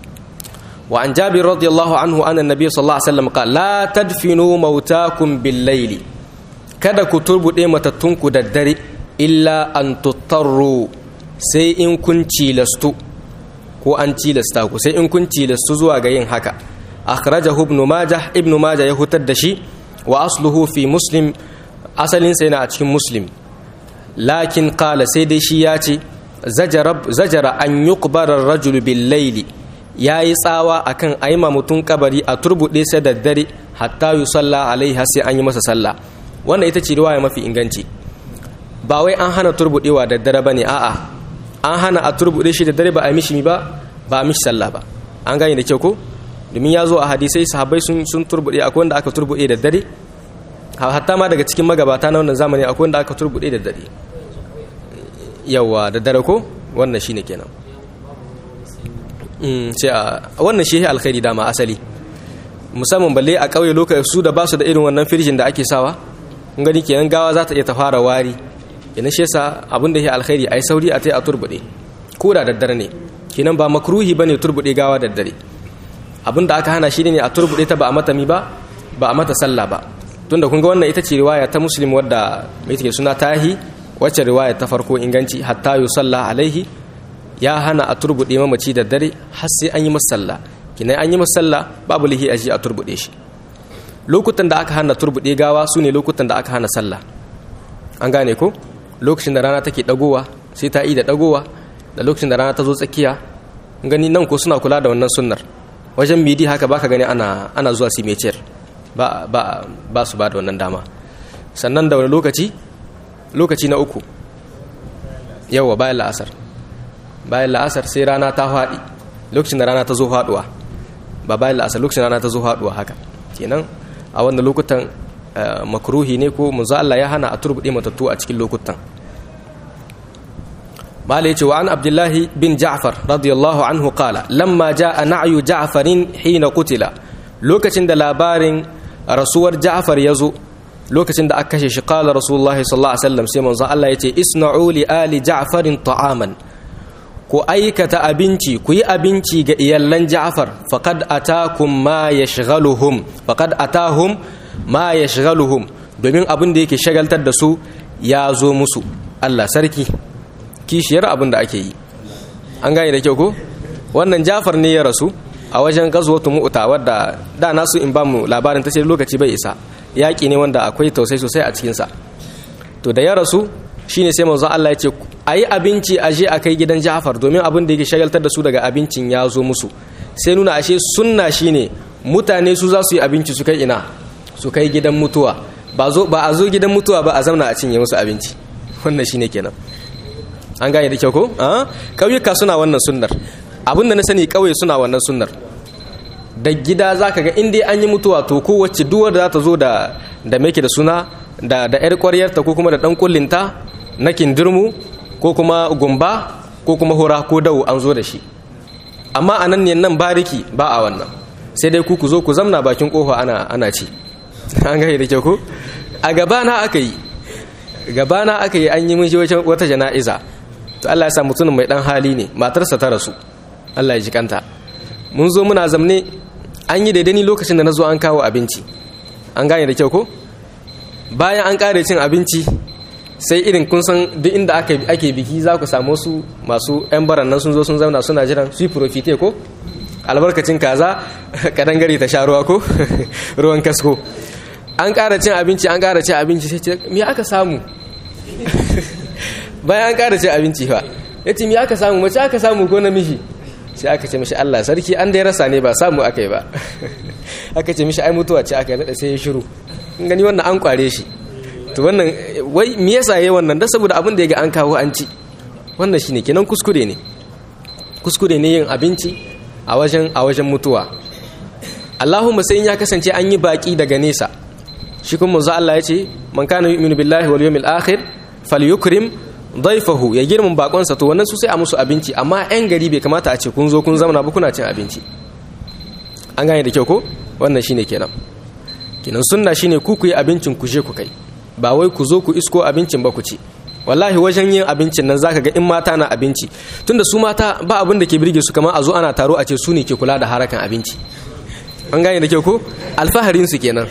wa an jabir radiyallahu anhu anna nabiy sallallahu alaihi wasallam qala la tadfinu mautakum bil layli kada ku turbude matattunku da dare illa an tuttarru sai in kun cilastu ko an cilasta ku sai in kun cilastu zuwa ga yin haka akhrajahu ibn majah ibn majah ya hutar da shi wa asluhu fi muslim asalin sa yana a cikin muslim lakin qala sai dai shi ya ce zajara zajara an yuqbara ar-rajul bil layli yayi tsawa akan aima mutun kabari a turbude sai da dare hatta yusalla alaiha sai an yi masa sallah wannan ita ce riwaya mafi inganci ba wai an hana turbudewa da dare bane a'a an hana a turbude shi da dare ba a mishi ba ba a mishi sallah ba an gane da kyau ko domin ya zo a hadisai sahabbai sun sun turbude akwai wanda aka turbude da dare hatta ma daga cikin magabata na wannan zamani akwai wanda aka turbude da dare yawa da dare ko wannan shine kenan mm sai a wannan shi alkhairi dama asali musamman balle a kauye lokacin su da basu da irin wannan firjin da ake sawa kun gani kenan gawa za ta iya ta fara wari kenan shi yasa abin da ya alkhairi ai sauri a tai a turbude ko da daddare ne kenan ba makruhi bane turbude gawa daddare abin da aka hana shi ne a turbude ta ba a mata mi ba ba a mata sallah ba tunda kun ga wannan ita ce riwaya ta muslim wadda mai take suna tahi wacce riwaya ta farko inganci hatta yusalla alaihi ya hana a turbude mamaci da dare har sai an yi masa sallah kenan an yi masa sallah babu lihi aji a turbude shi lokutan da aka hana turbude gawa su ne lokutan da aka hana sallah an gane ko lokacin da rana take dagowa sai ta yi da dagowa da lokacin da rana ta zo tsakiya gani nan ko suna kula da wannan sunnar wajen midi haka baka gani ana ana zuwa simecer ba ba ba su ba da wannan dama sannan da wani lokaci lokaci na uku yawa bayan la'asar bayan la'asar sai rana ta faɗi lokacin da rana ta zo faɗuwa ba bayan la'asar lokacin rana ta zo faɗuwa haka kenan a wannan lokutan makruhi ne ko manzo Allah ya hana a turbude matattu a cikin lokutan malai ce wa an abdullahi bin ja'far radiyallahu anhu qala lamma jaa na'yu ja'farin hina qutila lokacin da labarin rasuwar ja'far yazo lokacin da aka kashe shi qala rasulullahi sallallahu alaihi wasallam sai manzo Allah yace isna'u li ali ja'farin ta'aman ku aikata abinci ku yi abinci ga iyallan ja'far faqad atakum ma yashghaluhum faqad atahum ma yashghaluhum domin abin da yake shagaltar da su ya zo musu Allah sarki kishiyar abin da ake yi an gane da kyau ko wannan ja'far ne ya rasu a wajen gazwatu mu'ta wadda da nasu in ba mu labarin ta ce lokaci bai isa yaƙi ne wanda akwai tausai sosai a cikinsa to da ya rasu shine sai manzo Allah ya ce a yi abinci a je a kai gidan Ja'far domin abin da yake shagaltar da su daga abincin ya zo musu sai nuna ashe sunna shine mutane su za su yi abinci su kai ina su kai gidan mutuwa ba zo ba a zo gidan mutuwa ba a zauna a cinye musu abinci wannan shine kenan an gane da kyau ko a kauyuka suna wannan sunnar abin da na sani kauye suna wannan sunnar da gida za ka ga inda an yi mutuwa to kowace duwar da za ta zo da da meke da suna da da yar kwaryarta ko kuma da dan kullinta na kindirmu ko kuma gumba ko kuma hura ko dawo an zo da shi amma a nan ne nan bariki ba a wannan sai dai ku ku zo ku zamna bakin kofa ana ana ci an gaya da kyau ko a gabana aka yi gabana aka yi an yi mun wata jana'iza to Allah ya sa mutumin mai dan hali ne matarsa ta rasu Allah ya ji kanta mun zo muna zamne an yi daidai lokacin da na zo an kawo abinci an gane da kyau ko bayan an kare cin abinci sai irin kun san duk inda ake biki za ku samu su masu 'yan baran nan sun zo sun zauna suna jiran su yi profite ko albarkacin kaza kadan gari ta sha ruwa ko ruwan kasko an kara cin abinci an kara cin abinci sai ce me aka samu bayan an kara cin abinci fa ya ce me aka samu mace aka samu ko namiji sai aka ce mishi Allah sarki an dai rasa ne ba samu aka yi ba aka ce mishi ai mutuwa ce aka yi sai ya shiru in gani wannan an kware shi to wannan wai me yasa yayi wannan dan saboda abin da ya ga an kawo an ci wannan shine kenan kuskure ne kuskure ne yin abinci a wajen a wajen mutuwa Allahumma sai in ya kasance an yi baki daga nesa shi kuma manzo Allah ya ce man kana yu'minu billahi wal yawmil akhir falyukrim daifahu ya girman bakonsa to wannan su sai a musu abinci amma yan gari bai kamata a ce kun zo kun zauna ba kuna cin abinci an gane da kyau ko wannan shine kenan kenan sunna shine ku ku yi abincin ku je ku kai ba wai ku zo ku isko abincin ba ku ci wallahi wajen yin abincin nan zaka ga in mata na abinci tunda su mata ba abin da ke birge su kamar a zo ana taro a ce su ne ke kula da harakan abinci an gane da kyau ko alfaharin su kenan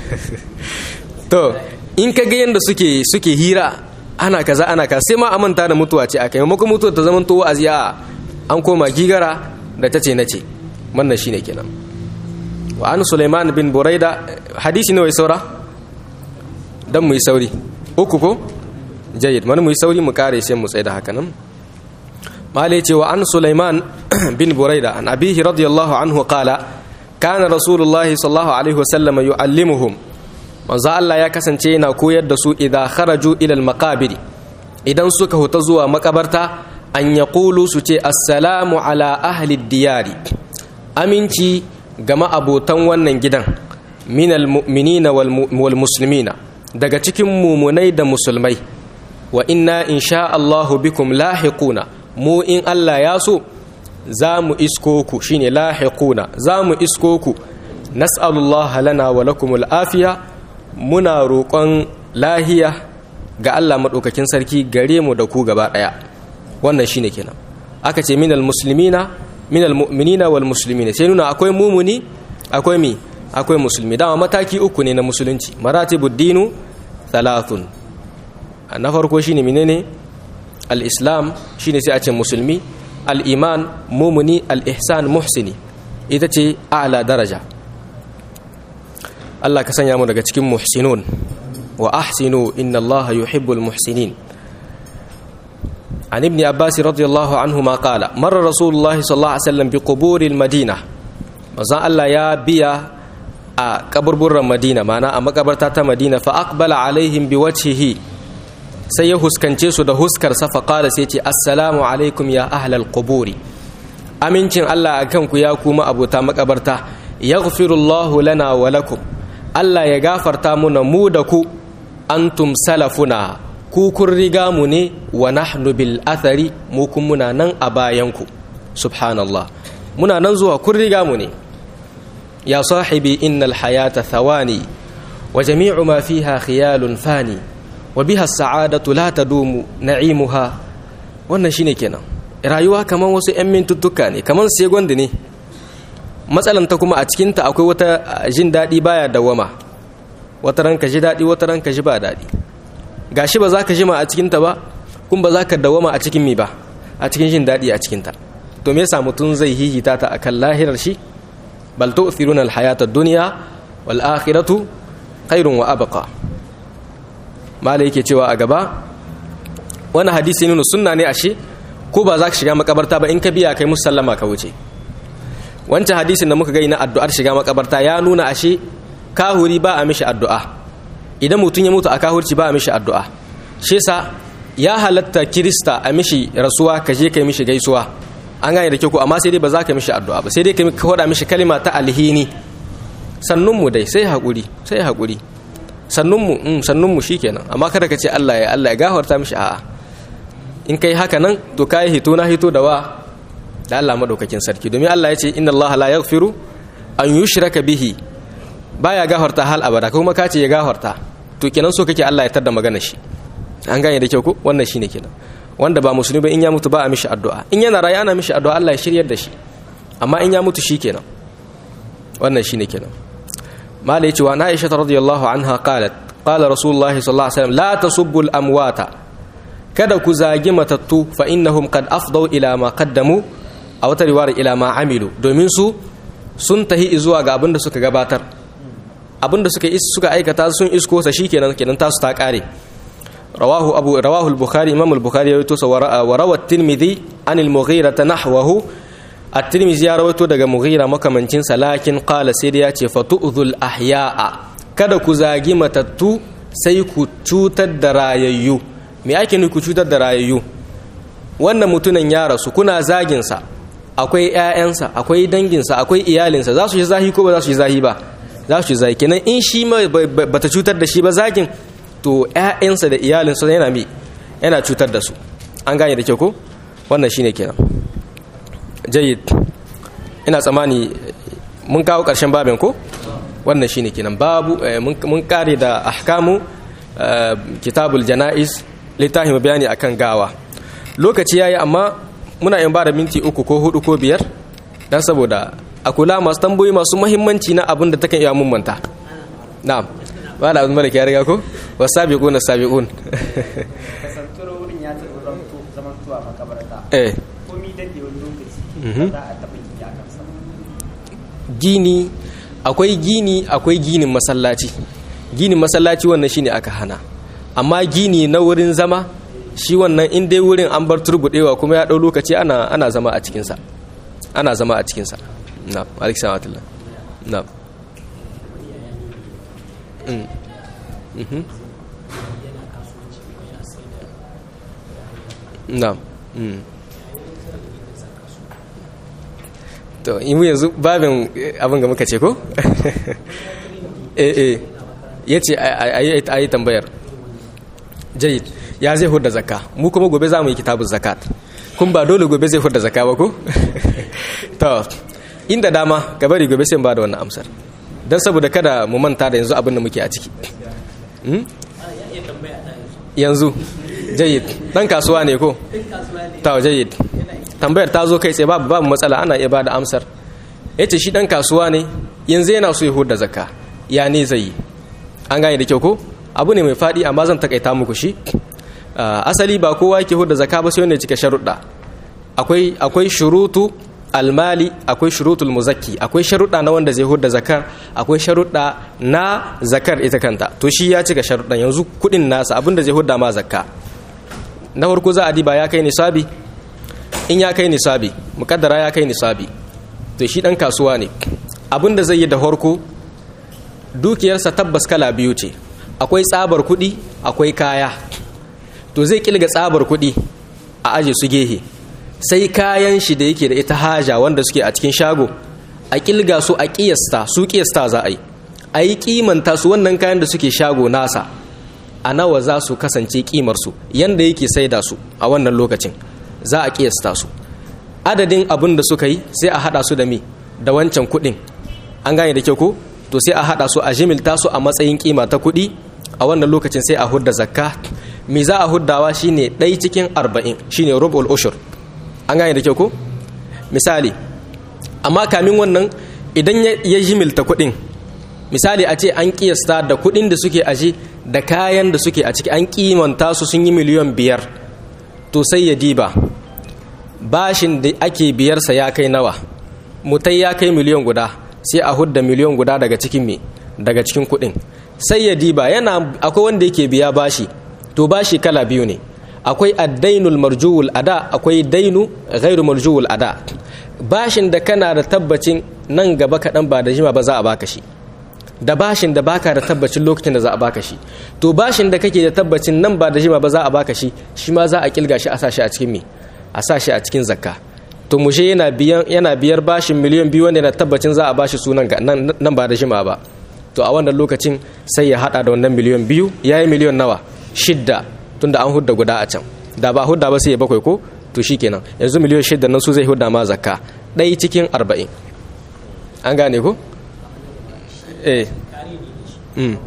to in ka ga yanda suke suke hira ana kaza ana kaza sai ma a manta da mutuwa ce aka maimakon mutuwa ta zama towa aziya an koma gigara da ta ce na ce wannan shine kenan wa an Sulaiman bin Buraida hadisi ne wai saura dan mu yi sauri uku ko jayyid man mu yi sauri mu kare sai mu tsaya da haka nan malai ce wa an Sulaiman bin Buraida an abihi radiyallahu anhu qala kana rasulullahi sallallahu alaihi wasallam yu'allimuhum manzo Allah ya kasance yana koyar da su idan kharaju ila al-maqabir idan suka huta zuwa makabarta an yaqulu su ce assalamu ala ahli diyari aminci ga ma'abotan wannan gidan minal mu'minina wal muslimina daga cikin mumunai da musulmai wa inna insha Allahu bikum lahiquna mu in Allah ya so za mu isko ku shine lahiquna za mu isko ku nas'alullaha lana wa lakumul afiya muna roƙon lahiya ga Allah maɗaukakin sarki gare mu da ku gaba ɗaya wannan shine kenan aka ce minal muslimina minal mu'minina wal muslimina sai nuna akwai mumuni akwai mi akwai musulmi dama mataki uku ne na musulunci maratibud dinu thalathun na farko shine menene al-islam shine sai a ce musulmi al-iman mumuni al-ihsan muhsini ita ce a'la daraja Allah ka sanya mu daga cikin muhsinun wa ahsinu inna Allah yuhibbul muhsinin عن ابن عباس رضي الله عنهما قال مر رسول الله صلى الله عليه وسلم بقبور المدينة وزان الله يا بيا قبر المدينة معنا أما قبرتا مدينة فأقبل عليهم بوجهه sai ya huskance su da huskarsa faƙala sai ce assalamu alaikum ya ahlal quburi amincin Allah akan ku ya kuma abota makabarta yaghfirullahu lana wa lakum Allah ya gafarta muna mu da ku antum salafuna ku kun riga mu ne wa nahnu bil athari mu kun muna nan a bayanku subhanallah muna nan zuwa kun riga mu ne ya sahibi innal hayata thawani wa jami'u ma fiha khiyalun fani wa biha sa'adatu la tadumu na'imuha wannan shine kenan rayuwa kaman wasu 'yan mintuttuka ne kaman segondi ne matsalanta kuma a cikinta akwai wata jin daɗi baya dawama wata ranka ji daɗi wata ranka ji ba daɗi gashi ba za ka jima a cikinta ba kun ba za ka dawama a cikin mi ba a cikin jin daɗi a cikinta to me yasa mutum zai hihita ta akan lahirar shi bal tu'thiruna al-hayata ad-dunya wal akhiratu khairun wa abqa mala yake cewa a gaba wani hadisi nuna sunna ne ashe ko ba za ka shiga makabarta ba in ka biya kai musallama ka wuce wancan hadisin da muka gai na addu'ar shiga makabarta ya nuna ashe kahuri ba a mishi addu'a idan mutum ya mutu a kahurci ba a mishi addu'a shi yasa ya halatta kirista a mishi rasuwa ka je kai mishi gaisuwa an gane da kyau amma sai dai ba za ka mishi addu'a ba sai dai ka hoda mishi kalima ta alhini sannunmu dai sai haƙuri sai haƙuri sannunmu mm, sannunmu shikenan amma kada ka ce Allah ya Allah ya gafarta mishi a'a in kai haka nan to kai hito na hito da wa da Allah madaukakin sarki domin Allah ya ce inna Allah la yaghfiru an yushraka bihi baya gafarta hal abada kuma ka ce ya gafarta to kenan so kake Allah ya tada magana shi an gane da kyau ko wannan shine kenan wanda ba musulmi ba in ya mutu ba a mishi addu'a in yana rayu ana mishi addu'a Allah ya shiryar da shi amma in ya mutu shikenan wannan shine kenan mala yace wa Aisha radhiyallahu anha qalat qala rasulullah sallallahu alaihi wasallam la tasubbu al amwata kada ku zagi matattu fa innahum qad afdau ila ma qaddamu a wata riwaya ila ma amilu domin su sun tahi zuwa ga abin da suka gabatar abin da suka suka aikata sun isko sa shikenan kenan tasu ta kare rawahu abu rawahu al-bukhari imam al-bukhari ya rawaito wa rawa at-tirmidhi an al-mughira nahwahu at-tirmidhi ya rawaito daga mughira makamancin sa lakin qala sai da yace fatu'dhul ahya'a kada ku zagi matattu sai ku cutar da rayayyu me ake nufi ku cutar da rayayyu wannan mutunan ya rasu kuna zagin sa akwai ƴaƴansa akwai danginsa akwai iyalinsa za su yi zahi ko ba za su yi zahi ba za su yi zahi kenan in shi ba ta cutar da shi ba zagin to ƴaƴansa da iyalinsa yana mi yana cutar da su an gane da kyau ko wannan shine kenan jayyid ina tsammani mun kawo ƙarshen babin ko wannan shine kenan babu mun kare da ahkamu kitabul janaiz littafin bayani akan gawa lokaci yayi amma muna yin bada minti uku ko hudu ko biyar dan saboda a kula masu tambayoyi masu muhimmanci na abin da takan iya mummanta na'am ba da abin mara ya riga ko wasabiqun sabiqun kasantar wurin ya taɓa zaman tuwa makabarta eh komi dade wani lokaci ba za a taɓa yi a kansa gini akwai gini akwai ginin masallaci ginin masallaci wannan shine aka hana amma gini na wurin zama shi wannan in dai wurin an bar turbudewa kuma ya ɗau lokaci ana ana zama a cikinsa ana zama a cikinsa na alaikum salam na na to in yanzu babin abin ga muka ce ko eh eh ya ce a yi tambayar jayid ya zai hudda zakka mu kuma gobe za mu yi kitabun zakat kun ba dole gobe zai hudda zakka ba ko to inda dama ka bari gobe sai ba da wannan amsar don saboda kada mu manta da yanzu abin da muke a ciki yanzu jayid dan kasuwa ne ko ta jayid tambayar ta zo kai tsaye babu babu matsala ana iya bada amsar yace shi dan kasuwa ne yanzu yana so ya hudda zakka ya ne zai yi an gane da kyau ko abu ne mai fadi amma zan takaita muku shi asali ba kowa yake hudda zakka ba sai wanda ya cika sharuɗa akwai akwai shurutu almali akwai shurutul muzakki akwai sharuɗa na wanda zai hudda zakar akwai sharuɗa na zakar ita kanta to shi ya cika sharuɗan yanzu kuɗin nasa abinda zai hudda ma zakka na farko za a diba ya kai nisabi in ya kai nisabi mukaddara ya kai nisabi to shi dan kasuwa ne abinda zai yi da farko dukiyarsa tabbas kala biyu ce akwai tsabar kuɗi akwai kaya to zai kilga tsabar kuɗi a aje su gehe sai kayan shi da yake da ita haja wanda suke a cikin shago a kilga su a kiyasta su kiyasta za a yi a yi kimanta su wannan kayan da suke shago nasa a nawa za su kasance kimarsu yanda yake saida su a wannan lokacin za a kiyasta su adadin abin da suka yi sai a hada su da mi da wancan kudin an gane da kyau ko to sai a hada su a jimilta su a matsayin kima ta kuɗi a wannan lokacin sai a hudda zakka me za a huddawa shine ɗai cikin arba'in shine rubul ushur an gane da kyau ko misali amma kamin wannan idan ya jimilta kuɗin misali a ce an kiyasta da kuɗin da suke aji da kayan da suke a ciki an kimanta su sun yi miliyan biyar to sai ya diba bashin da ake biyarsa ya kai nawa mutai ya kai miliyan guda sai a hudda miliyan guda daga cikin me daga cikin kuɗin sai ya diba yana akwai wanda yake biya bashi to bashi kala biyu ne akwai addainul marjuwul ada akwai dainu ghairu marjuwul ada bashin da kana da tabbacin nan gaba kaɗan ba da jima ba za a baka shi da bashin da baka da tabbacin lokacin da za a baka shi to bashin da kake da tabbacin nan ba da jima ba za a baka shi shi ma za a kilga shi a sa shi a cikin me a sa shi a cikin zakka to mushe yana biyan yana biyar bashin miliyan biyu wanda yana tabbacin za a bashi sunan ga nan ba da jima ba to a wannan lokacin sai ya hada da wannan miliyan biyu yayi miliyan nawa shidda tunda an hudda guda a can da ba hudda ba sai ya bakwai ko to shikenan yanzu miliyan shidda nan su zai hudda ma zakka ɗaya cikin arba'in an gane ko eh mm.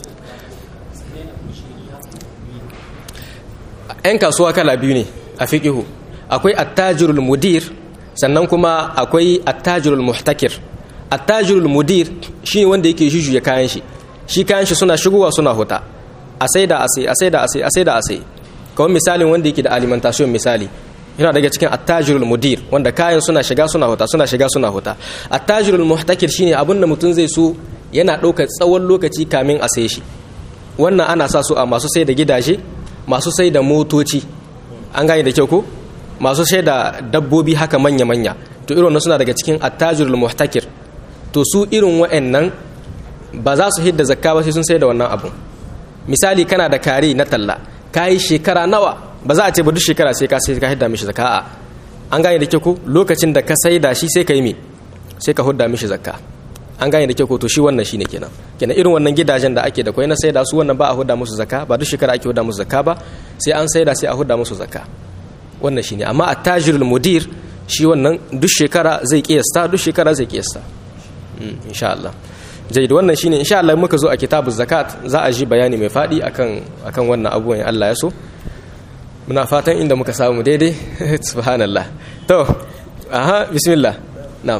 yan kasuwa kala biyu ne a fiƙihu akwai attajirul mudir sannan kuma akwai attajirul muhtakir attajirul mudir shi wanda yake ya kayan shi shi kayan shi suna shigowa suna huta a sai da a sai a sai da a sai a sai da a sai kawai misalin wanda yake da alimentation misali yana daga cikin attajirul mudir wanda kayan suna shiga suna huta suna shiga suna huta attajirul muhtakir shine abin da mutum zai so yana ɗaukar tsawon lokaci kamin a sai shi wannan ana sa su a masu sai da gidaje masu sai da motoci an gane da kyau ko masu sai da dabbobi haka manya-manya to irin suna daga cikin attajirul muhtakir to su irin wa'annan ba za su hidda zakka ba sai sun sai da wannan abun misali kana da kare na talla kayi shekara nawa ba za a ce ba duk shekara sai ka sai ka hidda mishi zakka a an gane da kyau ko lokacin da ka sai da shi sai ka yi me sai ka hudda mishi zakka an gane da kyau ko to shi wannan shine kenan kenan irin wannan gidajen da ake da kwai na saida su wannan ba a hudda musu zakka ba duk shekara ake hudda musu zakka ba sai an saida sai a hudda musu zakka wannan shine amma attajirul mudir shi wannan duk shekara zai kiyasta duk shekara zai kiyasta insha Allah jaid wannan shine insha Allah muka zo a kitabuz zakat za a ji bayani mai fadi akan akan wannan abubuwan Allah ya so muna fatan inda muka samu daidai subhanallah to aha bismillah na'am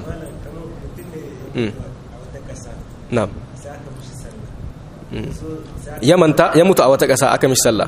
na'am ya manta ya mutu a wata ƙasa aka mishi sallah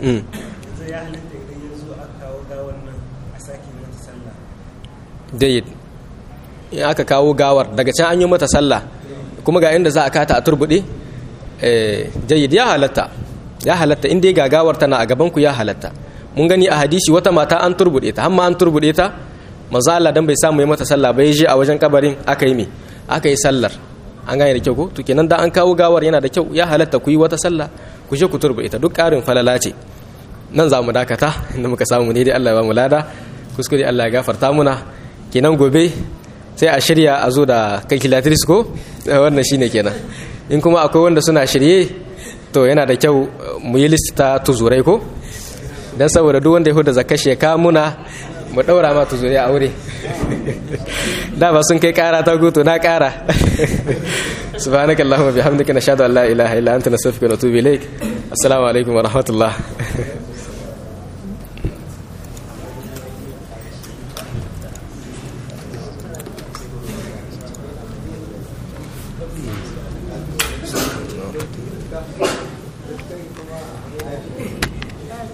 dai in aka kawo gawar daga can an yi mata sallah kuma ga inda za a kata a turbuɗe jayyid ya halatta ya halatta inda ga gawar tana a gabanku ya halatta mun gani a hadisi wata mata an turbuɗe ta hamma an turbuɗe ta maza Allah dan bai samu yi mata sallah bai je a wajen kabarin aka yi me aka yi sallar an gane da kyau ko to kenan da an kawo gawar yana da kyau ya halatta ku yi wata sallah ku je ku turba ita duk ƙarin falala ce nan za mu dakata inda muka samu ne dai Allah ya ba mu lada kuskure Allah ya gafarta muna kenan gobe sai a shirya a zo da calculatrice ko wannan shine kenan in kuma akwai wanda suna shirye to yana da kyau mu yi lista tuzurai ko dan saboda duk wanda ya huda zakka sheka muna mu daura ma tuzurai a aure da ba sun kai kara ta gutu na kara subhanaka allahumma bihamdika nashhadu an la ilaha illa anta nastaghfiruka wa natubu ilaik assalamu alaikum wa rahmatullah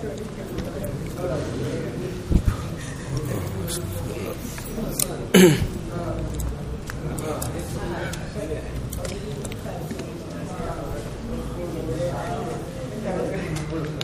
Mm-hmm.